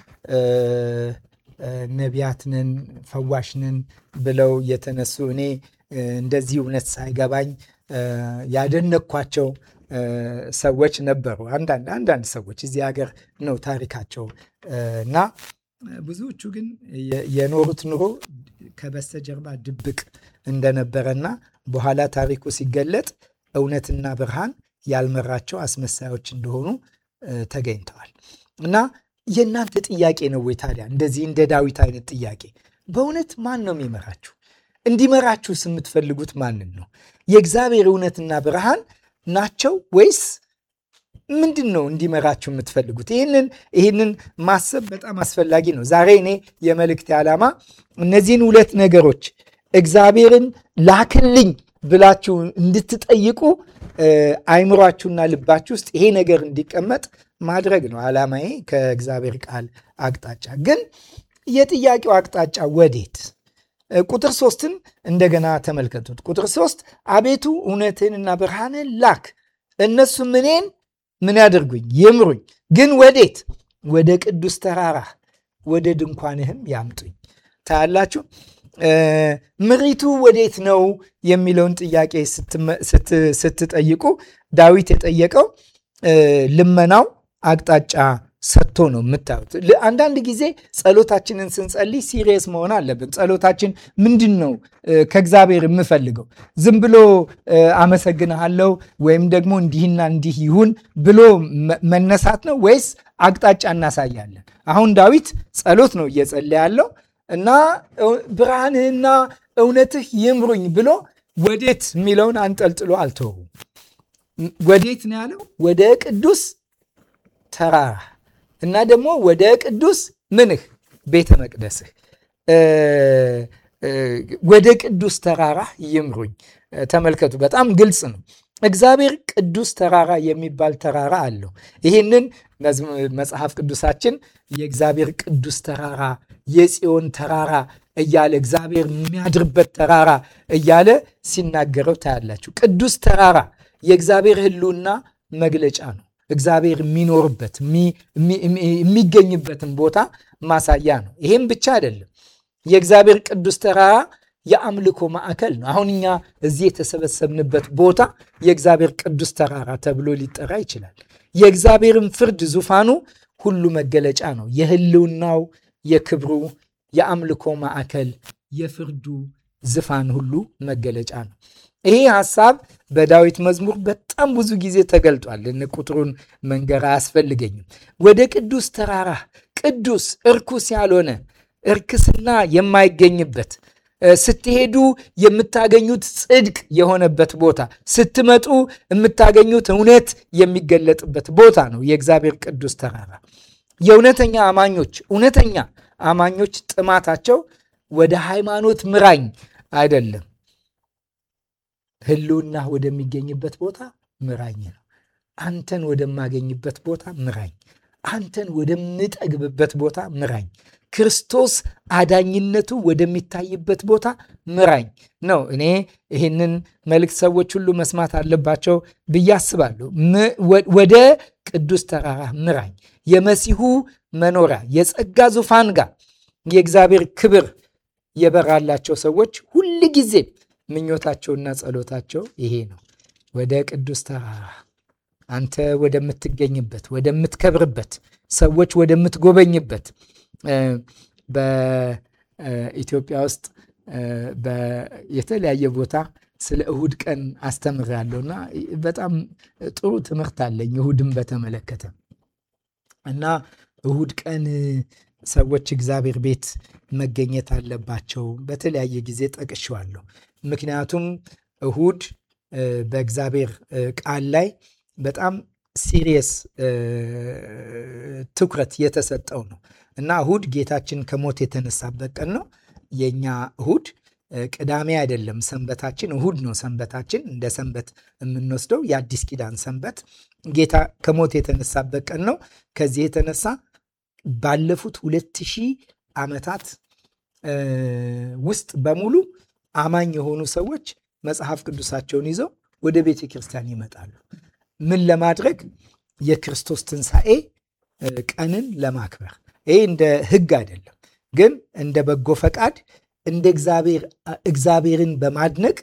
ነቢያትንን ፈዋሽንን ብለው የተነሱ እኔ እንደዚህ እውነት ሳይገባኝ ያደነኳቸው ሰዎች ነበሩ። አንዳንድ አንዳንድ ሰዎች እዚህ ሀገር ነው ታሪካቸው እና ብዙዎቹ ግን የኖሩት ኑሮ ከበስተጀርባ ድብቅ እንደነበረና በኋላ ታሪኩ ሲገለጥ እውነትና ብርሃን ያልመራቸው አስመሳዮች እንደሆኑ ተገኝተዋል። እና የእናንተ ጥያቄ ነው ወይ ታዲያ እንደዚህ እንደ ዳዊት አይነት ጥያቄ? በእውነት ማን ነው የሚመራችሁ? እንዲመራችሁስ የምትፈልጉት ማንን ነው? የእግዚአብሔር እውነትና ብርሃን ናቸው ወይስ ምንድን ነው እንዲመራችሁ የምትፈልጉት? ይህንን ይህንን ማሰብ በጣም አስፈላጊ ነው። ዛሬ እኔ የመልእክት ዓላማ እነዚህን ሁለት ነገሮች እግዚአብሔርን ላክልኝ ብላችሁ እንድትጠይቁ አይምሯችሁና ልባችሁ ውስጥ ይሄ ነገር እንዲቀመጥ ማድረግ ነው ዓላማዬ ከእግዚአብሔር ቃል አቅጣጫ። ግን የጥያቄው አቅጣጫ ወዴት? ቁጥር ሶስትን እንደገና ተመልከቱት። ቁጥር ሶስት አቤቱ እውነትህንና ብርሃንን ላክ፣ እነሱም እኔን ምን ያደርጉኝ? ይምሩኝ። ግን ወዴት? ወደ ቅዱስ ተራራ ወደ ድንኳንህም ያምጡኝ። ታያላችሁ። ምሪቱ ወዴት ነው የሚለውን ጥያቄ ስትጠይቁ ዳዊት የጠየቀው ልመናው አቅጣጫ ሰጥቶ ነው የምታዩት። አንዳንድ ጊዜ ጸሎታችንን ስንጸልይ ሲሪየስ መሆን አለብን። ጸሎታችን ምንድን ነው ከእግዚአብሔር የምፈልገው? ዝም ብሎ አመሰግንሃለሁ ወይም ደግሞ እንዲህና እንዲህ ይሁን ብሎ መነሳት ነው ወይስ አቅጣጫ እናሳያለን? አሁን ዳዊት ጸሎት ነው እየጸለየ ያለው እና ብርሃንህና እውነትህ ይምሩኝ ብሎ ወዴት የሚለውን አንጠልጥሎ አልተወውም። ወዴት ነው ያለው? ወደ ቅዱስ ተራራ እና ደግሞ ወደ ቅዱስ ምንህ ቤተ መቅደስህ ወደ ቅዱስ ተራራ ይምሩኝ። ተመልከቱ፣ በጣም ግልጽ ነው። እግዚአብሔር ቅዱስ ተራራ የሚባል ተራራ አለው። ይህንን መጽሐፍ ቅዱሳችን የእግዚአብሔር ቅዱስ ተራራ የጽዮን ተራራ እያለ እግዚአብሔር የሚያድርበት ተራራ እያለ ሲናገረው ታያላችሁ። ቅዱስ ተራራ የእግዚአብሔር ሕልውና መግለጫ ነው። እግዚአብሔር የሚኖርበት የሚገኝበትን ቦታ ማሳያ ነው። ይሄም ብቻ አይደለም። የእግዚአብሔር ቅዱስ ተራራ የአምልኮ ማዕከል ነው። አሁን እኛ እዚህ የተሰበሰብንበት ቦታ የእግዚአብሔር ቅዱስ ተራራ ተብሎ ሊጠራ ይችላል። የእግዚአብሔርን ፍርድ ዙፋኑ ሁሉ መገለጫ ነው። የህልውናው፣ የክብሩ፣ የአምልኮ ማዕከል፣ የፍርዱ ዙፋን ሁሉ መገለጫ ነው። ይሄ ሐሳብ በዳዊት መዝሙር በጣም ብዙ ጊዜ ተገልጧል። ቁጥሩን መንገር አያስፈልገኝም። ወደ ቅዱስ ተራራ ቅዱስ እርኩስ ያልሆነ እርክስና የማይገኝበት ስትሄዱ የምታገኙት ጽድቅ የሆነበት ቦታ፣ ስትመጡ የምታገኙት እውነት የሚገለጥበት ቦታ ነው የእግዚአብሔር ቅዱስ ተራራ። የእውነተኛ አማኞች እውነተኛ አማኞች ጥማታቸው ወደ ሃይማኖት ምራኝ አይደለም፣ ህልውና ወደሚገኝበት ቦታ ምራኝ ነው። አንተን ወደማገኝበት ቦታ ምራኝ፣ አንተን ወደምጠግብበት ቦታ ምራኝ ክርስቶስ አዳኝነቱ ወደሚታይበት ቦታ ምራኝ ነው። እኔ ይህንን መልእክት ሰዎች ሁሉ መስማት አለባቸው ብዬ አስባለሁ። ወደ ቅዱስ ተራራ ምራኝ፣ የመሲሁ መኖሪያ የጸጋ ዙፋን ጋር የእግዚአብሔር ክብር የበራላቸው ሰዎች ሁል ጊዜ ምኞታቸውና ጸሎታቸው ይሄ ነው። ወደ ቅዱስ ተራራ አንተ ወደምትገኝበት፣ ወደምትከብርበት፣ ሰዎች ወደምትጎበኝበት በኢትዮጵያ ውስጥ የተለያየ ቦታ ስለ እሁድ ቀን አስተምራለሁ እና በጣም ጥሩ ትምህርት አለኝ እሁድን በተመለከተ እና እሁድ ቀን ሰዎች እግዚአብሔር ቤት መገኘት አለባቸው። በተለያየ ጊዜ ጠቅሼዋለሁ። ምክንያቱም እሁድ በእግዚአብሔር ቃል ላይ በጣም ሲሪየስ ትኩረት የተሰጠው ነው እና እሁድ ጌታችን ከሞት የተነሳበት ቀን ነው። የእኛ እሁድ ቅዳሜ አይደለም ሰንበታችን፣ እሁድ ነው ሰንበታችን። እንደ ሰንበት የምንወስደው የአዲስ ኪዳን ሰንበት ጌታ ከሞት የተነሳበት ቀን ነው። ከዚህ የተነሳ ባለፉት ሁለት ሺህ ዓመታት ውስጥ በሙሉ አማኝ የሆኑ ሰዎች መጽሐፍ ቅዱሳቸውን ይዘው ወደ ቤተ ክርስቲያን ይመጣሉ። ምን ለማድረግ? የክርስቶስ ትንሣኤ ቀንን ለማክበር። ይህ እንደ ሕግ አይደለም፣ ግን እንደ በጎ ፈቃድ እንደ እግዚአብሔርን በማድነቅ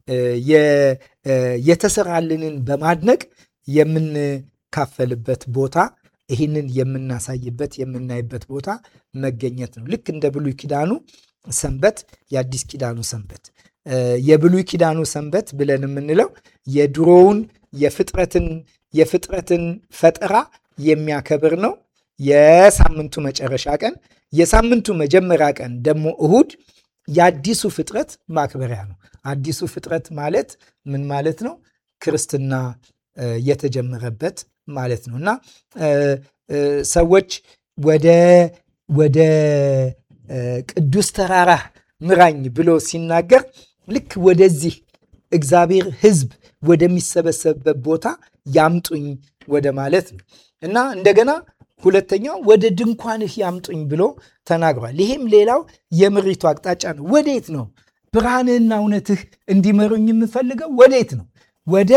የተሰራልንን በማድነቅ የምንካፈልበት ቦታ ይህንን የምናሳይበት የምናይበት ቦታ መገኘት ነው። ልክ እንደ ብሉይ ኪዳኑ ሰንበት የአዲስ ኪዳኑ ሰንበት የብሉይ ኪዳኑ ሰንበት ብለን የምንለው የድሮውን የፍጥረትን የፍጥረትን ፈጠራ የሚያከብር ነው። የሳምንቱ መጨረሻ ቀን፣ የሳምንቱ መጀመሪያ ቀን ደግሞ እሁድ የአዲሱ ፍጥረት ማክበሪያ ነው። አዲሱ ፍጥረት ማለት ምን ማለት ነው? ክርስትና የተጀመረበት ማለት ነው እና ሰዎች ወደ ወደ ቅዱስ ተራራ ምራኝ ብሎ ሲናገር ልክ ወደዚህ እግዚአብሔር ሕዝብ ወደሚሰበሰብበት ቦታ ያምጡኝ ወደ ማለት ነው እና እንደገና ሁለተኛው ወደ ድንኳንህ ያምጡኝ ብሎ ተናግሯል። ይሄም ሌላው የምሪቱ አቅጣጫ ነው። ወዴት ነው ብርሃንህና እውነትህ እንዲመሩኝ የምፈልገው? ወዴት ነው? ወደ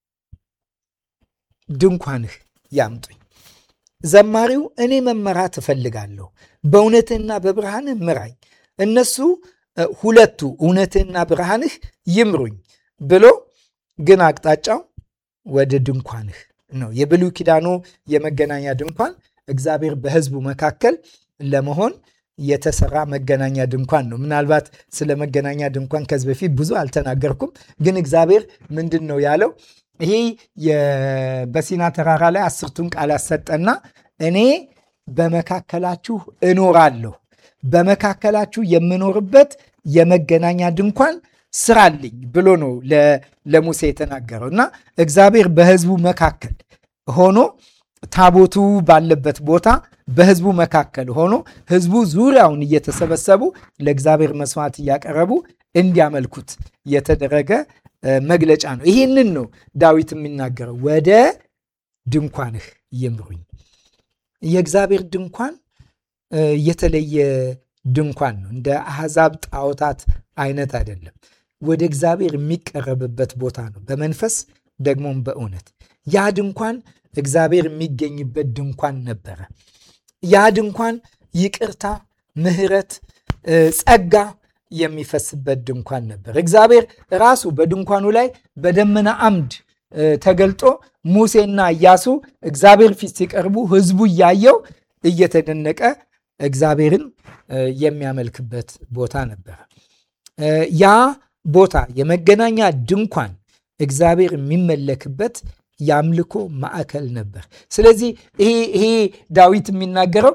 ድንኳንህ ያምጡኝ። ዘማሪው እኔ መመራት እፈልጋለሁ፣ በእውነትህና በብርሃንህ ምራኝ፣ እነሱ ሁለቱ እውነትህና ብርሃንህ ይምሩኝ ብሎ ግን አቅጣጫው ወደ ድንኳንህ ነው። የብሉይ ኪዳኑ የመገናኛ ድንኳን እግዚአብሔር በሕዝቡ መካከል ለመሆን የተሰራ መገናኛ ድንኳን ነው። ምናልባት ስለ መገናኛ ድንኳን ከዚህ በፊት ብዙ አልተናገርኩም፣ ግን እግዚአብሔር ምንድን ነው ያለው? ይሄ በሲና ተራራ ላይ አስርቱን ቃላት ሰጠና እኔ በመካከላችሁ እኖራለሁ፣ በመካከላችሁ የምኖርበት የመገናኛ ድንኳን ስራልኝ ብሎ ነው ለሙሴ የተናገረው እና እግዚአብሔር በሕዝቡ መካከል ሆኖ ታቦቱ ባለበት ቦታ በሕዝቡ መካከል ሆኖ ሕዝቡ ዙሪያውን እየተሰበሰቡ ለእግዚአብሔር መስዋዕት እያቀረቡ እንዲያመልኩት የተደረገ መግለጫ ነው። ይህንን ነው ዳዊት የሚናገረው፣ ወደ ድንኳንህ ይምሩኝ። የእግዚአብሔር ድንኳን የተለየ ድንኳን ነው። እንደ አሕዛብ ጣዖታት አይነት አይደለም። ወደ እግዚአብሔር የሚቀረብበት ቦታ ነው፣ በመንፈስ ደግሞም በእውነት ያ ድንኳን እግዚአብሔር የሚገኝበት ድንኳን ነበረ። ያ ድንኳን ይቅርታ፣ ምሕረት፣ ጸጋ የሚፈስበት ድንኳን ነበር። እግዚአብሔር ራሱ በድንኳኑ ላይ በደመና አምድ ተገልጦ ሙሴና ኢያሱ እግዚአብሔር ፊት ሲቀርቡ ሕዝቡ እያየው እየተደነቀ እግዚአብሔርን የሚያመልክበት ቦታ ነበር። ያ ቦታ የመገናኛ ድንኳን እግዚአብሔር የሚመለክበት የአምልኮ ማዕከል ነበር። ስለዚህ ይሄ ዳዊት የሚናገረው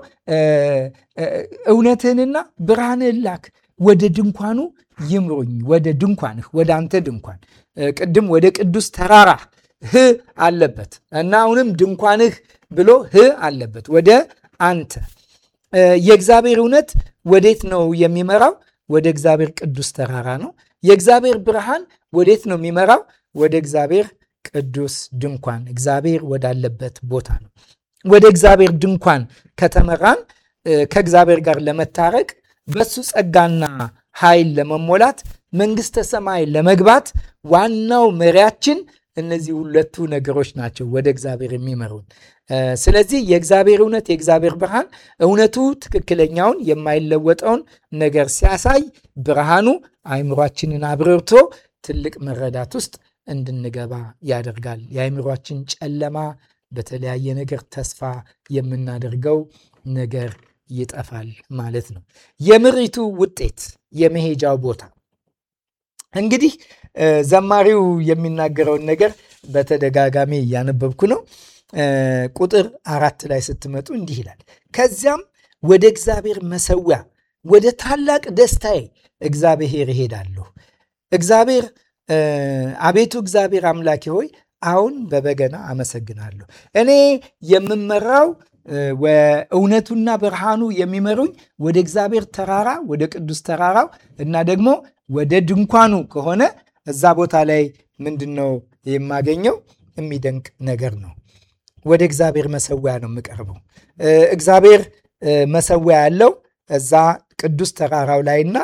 እውነትህንና ብርሃንህን ላክ፣ ወደ ድንኳኑ ይምሩኝ፣ ወደ ድንኳንህ፣ ወደ አንተ ድንኳን። ቅድም ወደ ቅዱስ ተራራ ህ አለበት እና አሁንም ድንኳንህ ብሎ ህ አለበት፣ ወደ አንተ። የእግዚአብሔር እውነት ወዴት ነው የሚመራው? ወደ እግዚአብሔር ቅዱስ ተራራ ነው። የእግዚአብሔር ብርሃን ወዴት ነው የሚመራው? ወደ እግዚአብሔር ቅዱስ ድንኳን እግዚአብሔር ወዳለበት ቦታ ነው። ወደ እግዚአብሔር ድንኳን ከተመራን ከእግዚአብሔር ጋር ለመታረቅ በሱ ጸጋና ኃይል ለመሞላት መንግሥተ ሰማይ ለመግባት ዋናው መሪያችን እነዚህ ሁለቱ ነገሮች ናቸው ወደ እግዚአብሔር የሚመሩን። ስለዚህ የእግዚአብሔር እውነት የእግዚአብሔር ብርሃን እውነቱ ትክክለኛውን የማይለወጠውን ነገር ሲያሳይ ብርሃኑ አእምሯችንን አብርቶ ትልቅ መረዳት ውስጥ እንድንገባ ያደርጋል። የአእምሯችን ጨለማ በተለያየ ነገር ተስፋ የምናደርገው ነገር ይጠፋል ማለት ነው። የምሪቱ ውጤት የመሄጃው ቦታ እንግዲህ ዘማሪው የሚናገረውን ነገር በተደጋጋሚ እያነበብኩ ነው። ቁጥር አራት ላይ ስትመጡ እንዲህ ይላል፣ ከዚያም ወደ እግዚአብሔር መሰዊያ ወደ ታላቅ ደስታዬ እግዚአብሔር እሄዳለሁ። እግዚአብሔር አቤቱ እግዚአብሔር አምላኬ ሆይ አሁን በበገና አመሰግናለሁ። እኔ የምመራው እውነቱና ብርሃኑ የሚመሩኝ ወደ እግዚአብሔር ተራራ ወደ ቅዱስ ተራራው እና ደግሞ ወደ ድንኳኑ ከሆነ እዛ ቦታ ላይ ምንድን ነው የማገኘው? የሚደንቅ ነገር ነው። ወደ እግዚአብሔር መሰዊያ ነው የምቀርበው። እግዚአብሔር መሰዊያ ያለው እዛ ቅዱስ ተራራው ላይና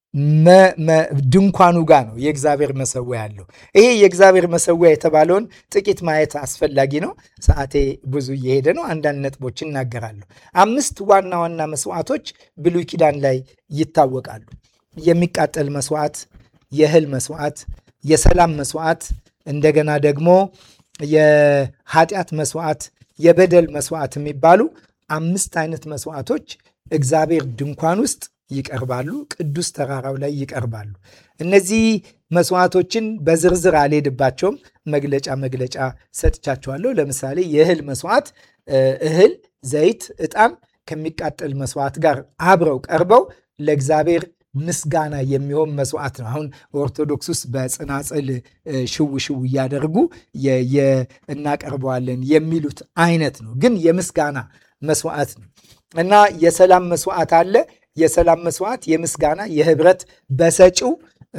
ድንኳኑ ጋር ነው የእግዚአብሔር መሰዊያ ያለው። ይሄ የእግዚአብሔር መሰዊያ የተባለውን ጥቂት ማየት አስፈላጊ ነው። ሰዓቴ ብዙ እየሄደ ነው። አንዳንድ ነጥቦች እናገራለሁ። አምስት ዋና ዋና መስዋዕቶች ብሉይ ኪዳን ላይ ይታወቃሉ። የሚቃጠል መስዋዕት፣ የእህል መስዋዕት፣ የሰላም መስዋዕት፣ እንደገና ደግሞ የኃጢአት መስዋዕት፣ የበደል መስዋዕት የሚባሉ አምስት አይነት መስዋዕቶች እግዚአብሔር ድንኳን ውስጥ ይቀርባሉ። ቅዱስ ተራራው ላይ ይቀርባሉ። እነዚህ መስዋዕቶችን በዝርዝር አልሄድባቸውም። መግለጫ መግለጫ ሰጥቻቸዋለሁ። ለምሳሌ የእህል መስዋዕት እህል፣ ዘይት፣ ዕጣን ከሚቃጠል መስዋዕት ጋር አብረው ቀርበው ለእግዚአብሔር ምስጋና የሚሆን መስዋዕት ነው። አሁን ኦርቶዶክስ ውስጥ በጽናጽል ሽው ሽው እያደረጉ እናቀርበዋለን የሚሉት አይነት ነው፣ ግን የምስጋና መስዋዕት ነው እና የሰላም መስዋዕት አለ። የሰላም መስዋዕት የምስጋና የህብረት በሰጪው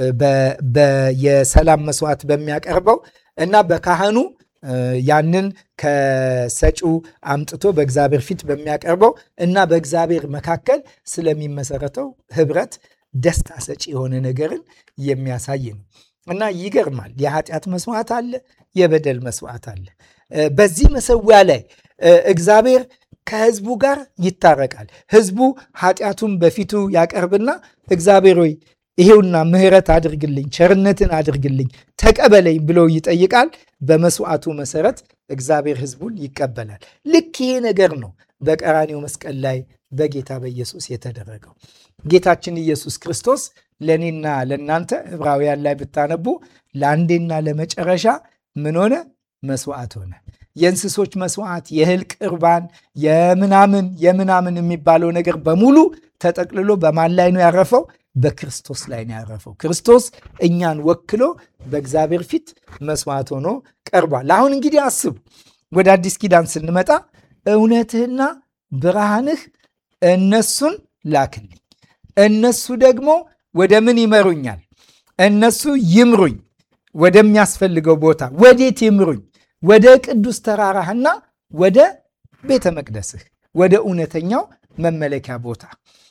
የሰላም መስዋዕት በሚያቀርበው እና በካህኑ ያንን ከሰጪው አምጥቶ በእግዚአብሔር ፊት በሚያቀርበው እና በእግዚአብሔር መካከል ስለሚመሰረተው ህብረት ደስታ ሰጪ የሆነ ነገርን የሚያሳይ ነው እና ይገርማል። የኃጢአት መስዋዕት አለ፣ የበደል መስዋዕት አለ። በዚህ መሰዊያ ላይ እግዚአብሔር ከህዝቡ ጋር ይታረቃል። ህዝቡ ኃጢአቱን በፊቱ ያቀርብና እግዚአብሔር ሆይ ይሄውና ምሕረት አድርግልኝ፣ ቸርነትን አድርግልኝ፣ ተቀበለኝ ብሎ ይጠይቃል። በመስዋዕቱ መሰረት እግዚአብሔር ሕዝቡን ይቀበላል። ልክ ይሄ ነገር ነው በቀራኔው መስቀል ላይ በጌታ በኢየሱስ የተደረገው። ጌታችን ኢየሱስ ክርስቶስ ለእኔና ለእናንተ ዕብራውያን ላይ ብታነቡ ለአንዴና ለመጨረሻ ምን ሆነ? መስዋዕት ሆነ። የእንስሶች መስዋዕት፣ የእህል ቅርባን፣ የምናምን የምናምን የሚባለው ነገር በሙሉ ተጠቅልሎ በማን ላይ ነው ያረፈው? በክርስቶስ ላይ ነው ያረፈው። ክርስቶስ እኛን ወክሎ በእግዚአብሔር ፊት መስዋዕት ሆኖ ቀርቧል። አሁን እንግዲህ አስቡ፣ ወደ አዲስ ኪዳን ስንመጣ እውነትህና ብርሃንህ እነሱን ላክልኝ፣ እነሱ ደግሞ ወደ ምን ይመሩኛል? እነሱ ይምሩኝ ወደሚያስፈልገው ቦታ። ወዴት ይምሩኝ? ወደ ቅዱስ ተራራህና ወደ ቤተ መቅደስህ፣ ወደ እውነተኛው መመለኪያ ቦታ።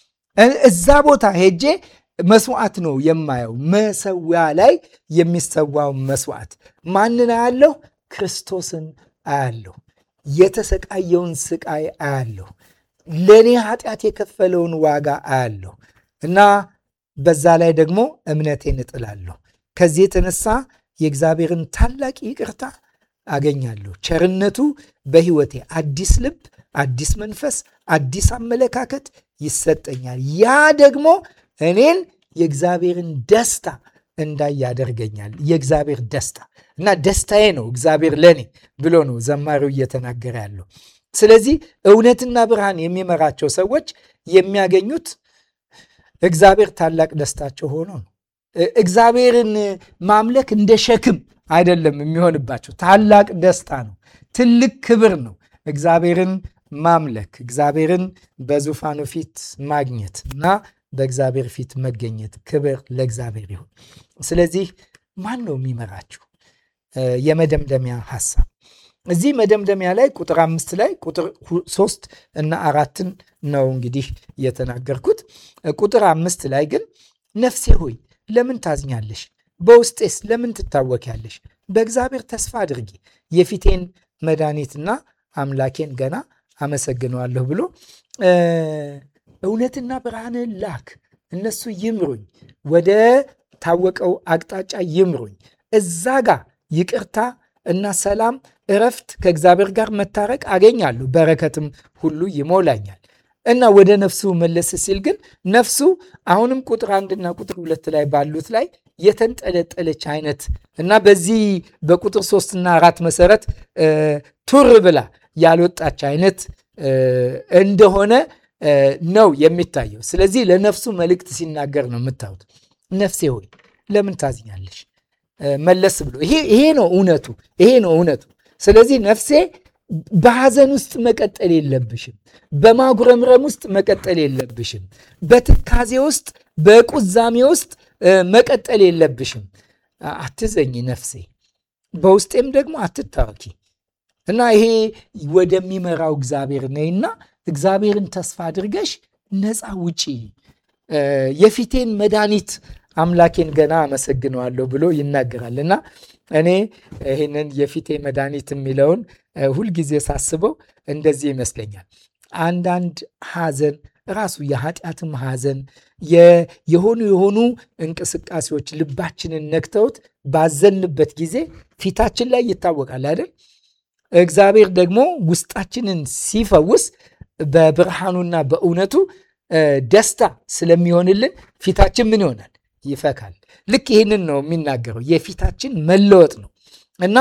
እዛ ቦታ ሄጄ መስዋዕት ነው የማየው። መሰዊያ ላይ የሚሰዋው መስዋዕት ማንን አያለሁ? ክርስቶስን አያለሁ። የተሰቃየውን ስቃይ አያለሁ። ለእኔ ኃጢአት የከፈለውን ዋጋ አያለሁ እና በዛ ላይ ደግሞ እምነቴን እጥላለሁ። ከዚህ የተነሳ የእግዚአብሔርን ታላቅ ይቅርታ አገኛለሁ። ቸርነቱ በሕይወቴ አዲስ ልብ፣ አዲስ መንፈስ፣ አዲስ አመለካከት ይሰጠኛል። ያ ደግሞ እኔን የእግዚአብሔርን ደስታ እንዳይ ያደርገኛል። የእግዚአብሔር ደስታ እና ደስታዬ ነው እግዚአብሔር ለእኔ ብሎ ነው ዘማሪው እየተናገረ ያለው። ስለዚህ እውነትና ብርሃን የሚመራቸው ሰዎች የሚያገኙት እግዚአብሔር ታላቅ ደስታቸው ሆኖ ነው። እግዚአብሔርን ማምለክ እንደ ሸክም አይደለም የሚሆንባቸው፣ ታላቅ ደስታ ነው። ትልቅ ክብር ነው እግዚአብሔርን ማምለክ፣ እግዚአብሔርን በዙፋኑ ፊት ማግኘት እና በእግዚአብሔር ፊት መገኘት። ክብር ለእግዚአብሔር ይሁን። ስለዚህ ማን ነው የሚመራችሁ? የመደምደሚያ ሐሳብ እዚህ መደምደሚያ ላይ ቁጥር አምስት ላይ ቁጥር ሶስት እና አራትን ነው እንግዲህ የተናገርኩት። ቁጥር አምስት ላይ ግን ነፍሴ ሆይ ለምን ታዝኛለሽ? በውስጤስ ለምን ትታወኪያለሽ? በእግዚአብሔር ተስፋ አድርጊ፣ የፊቴን መድኃኒትና አምላኬን ገና አመሰግነዋለሁ ብሎ እውነትና ብርሃንን ላክ፣ እነሱ ይምሩኝ፣ ወደ ታወቀው አቅጣጫ ይምሩኝ። እዛ ጋር ይቅርታ እና ሰላም፣ እረፍት፣ ከእግዚአብሔር ጋር መታረቅ አገኛለሁ፣ በረከትም ሁሉ ይሞላኛል። እና ወደ ነፍሱ መለስ ሲል ግን ነፍሱ አሁንም ቁጥር አንድና ቁጥር ሁለት ላይ ባሉት ላይ የተንጠለጠለች አይነት እና በዚህ በቁጥር ሶስትና አራት መሰረት ቱር ብላ ያልወጣች አይነት እንደሆነ ነው የሚታየው። ስለዚህ ለነፍሱ መልእክት ሲናገር ነው የምታዩት። ነፍሴ ሆይ ለምን ታዝኛለሽ? መለስ ብሎ ይሄ ነው እውነቱ፣ ይሄ ነው እውነቱ። ስለዚህ ነፍሴ በሐዘን ውስጥ መቀጠል የለብሽም። በማጉረምረም ውስጥ መቀጠል የለብሽም። በትካዜ ውስጥ፣ በቁዛሜ ውስጥ መቀጠል የለብሽም። አትዘኝ ነፍሴ፣ በውስጤም ደግሞ አትታወኪ እና ይሄ ወደሚመራው እግዚአብሔር ነይና እግዚአብሔርን ተስፋ አድርገሽ ነፃ ውጪ። የፊቴን መድኃኒት አምላኬን ገና አመሰግነዋለሁ ብሎ ይናገራል እና እኔ ይህንን የፊቴ መድኃኒት የሚለውን ሁልጊዜ ሳስበው እንደዚህ ይመስለኛል። አንዳንድ ሐዘን ራሱ የኃጢአትም ሐዘን የሆኑ የሆኑ እንቅስቃሴዎች ልባችንን ነክተውት ባዘንበት ጊዜ ፊታችን ላይ ይታወቃል አይደል? እግዚአብሔር ደግሞ ውስጣችንን ሲፈውስ በብርሃኑና በእውነቱ ደስታ ስለሚሆንልን ፊታችን ምን ይሆናል? ይፈካል። ልክ ይህንን ነው የሚናገረው የፊታችን መለወጥ ነው እና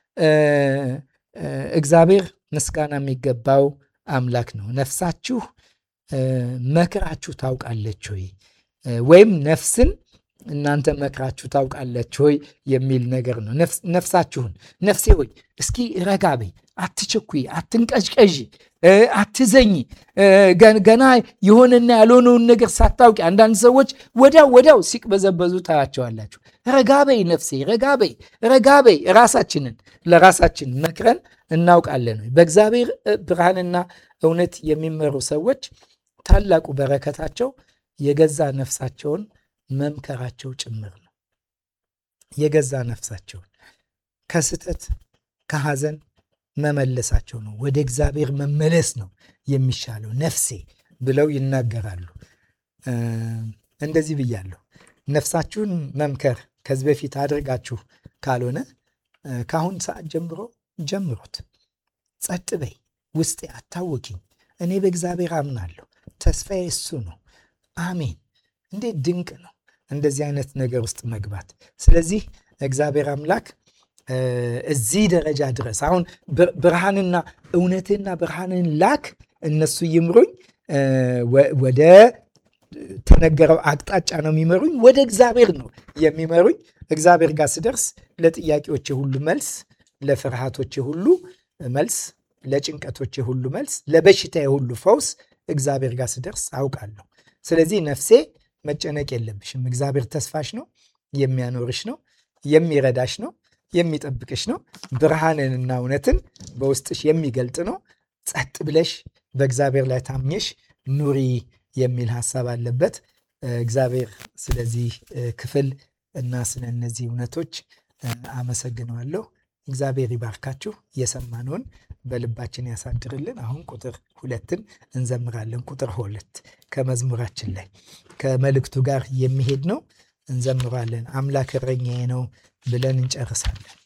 እግዚአብሔር ምስጋና የሚገባው አምላክ ነው። ነፍሳችሁ መክራችሁ ታውቃለች ሆይ ወይም ነፍስን እናንተ መክራችሁ ታውቃለች ሆይ የሚል ነገር ነው። ነፍሳችሁን ነፍሴ ሆይ እስኪ ረጋ በይ፣ አትቸኩይ፣ አትንቀዥቀዥ፣ አትዘኝ። ገና የሆነና ያልሆነውን ነገር ሳታውቂ አንዳንድ ሰዎች ወዲያው ወዲያው ሲቅበዘበዙ ታያቸዋላችሁ። ረጋ በይ ነፍሴ፣ ረጋ በይ፣ ረጋ በይ። ራሳችንን ለራሳችን መክረን እናውቃለን ወይ? በእግዚአብሔር ብርሃንና እውነት የሚመሩ ሰዎች ታላቁ በረከታቸው የገዛ ነፍሳቸውን መምከራቸው ጭምር ነው። የገዛ ነፍሳቸውን ከስተት ከሐዘን መመለሳቸው ነው። ወደ እግዚአብሔር መመለስ ነው የሚሻለው ነፍሴ ብለው ይናገራሉ። እንደዚህ ብያለሁ። ነፍሳችሁን መምከር ከዚህ በፊት አድርጋችሁ ካልሆነ ከአሁን ሰዓት ጀምሮ ጀምሩት። ጸጥ በይ፣ ውስጤ አታውኪኝ። እኔ በእግዚአብሔር አምናለሁ፣ ተስፋዬ እሱ ነው። አሜን። እንዴት ድንቅ ነው እንደዚህ አይነት ነገር ውስጥ መግባት። ስለዚህ እግዚአብሔር አምላክ እዚህ ደረጃ ድረስ አሁን ብርሃንና እውነትና ብርሃንን ላክ እነሱ ይምሩኝ ወደ ተነገረው አቅጣጫ ነው የሚመሩኝ። ወደ እግዚአብሔር ነው የሚመሩኝ። እግዚአብሔር ጋር ስደርስ ለጥያቄዎቼ ሁሉ መልስ፣ ለፍርሃቶቼ ሁሉ መልስ፣ ለጭንቀቶቼ ሁሉ መልስ፣ ለበሽታዬ ሁሉ ፈውስ እግዚአብሔር ጋር ስደርስ አውቃለሁ። ስለዚህ ነፍሴ መጨነቅ የለብሽም። እግዚአብሔር ተስፋሽ ነው፣ የሚያኖርሽ ነው፣ የሚረዳሽ ነው፣ የሚጠብቅሽ ነው። ብርሃንንና እውነትን በውስጥሽ የሚገልጥ ነው። ጸጥ ብለሽ በእግዚአብሔር ላይ ታምኘሽ ኑሪ የሚል ሀሳብ አለበት። እግዚአብሔር ስለዚህ ክፍል እና ስለ እነዚህ እውነቶች አመሰግነዋለሁ። እግዚአብሔር ይባርካችሁ። የሰማነውን በልባችን ያሳድርልን። አሁን ቁጥር ሁለትን እንዘምራለን። ቁጥር ሁለት ከመዝሙራችን ላይ ከመልእክቱ ጋር የሚሄድ ነው። እንዘምራለን። አምላክ እረኛዬ ነው ብለን እንጨርሳለን።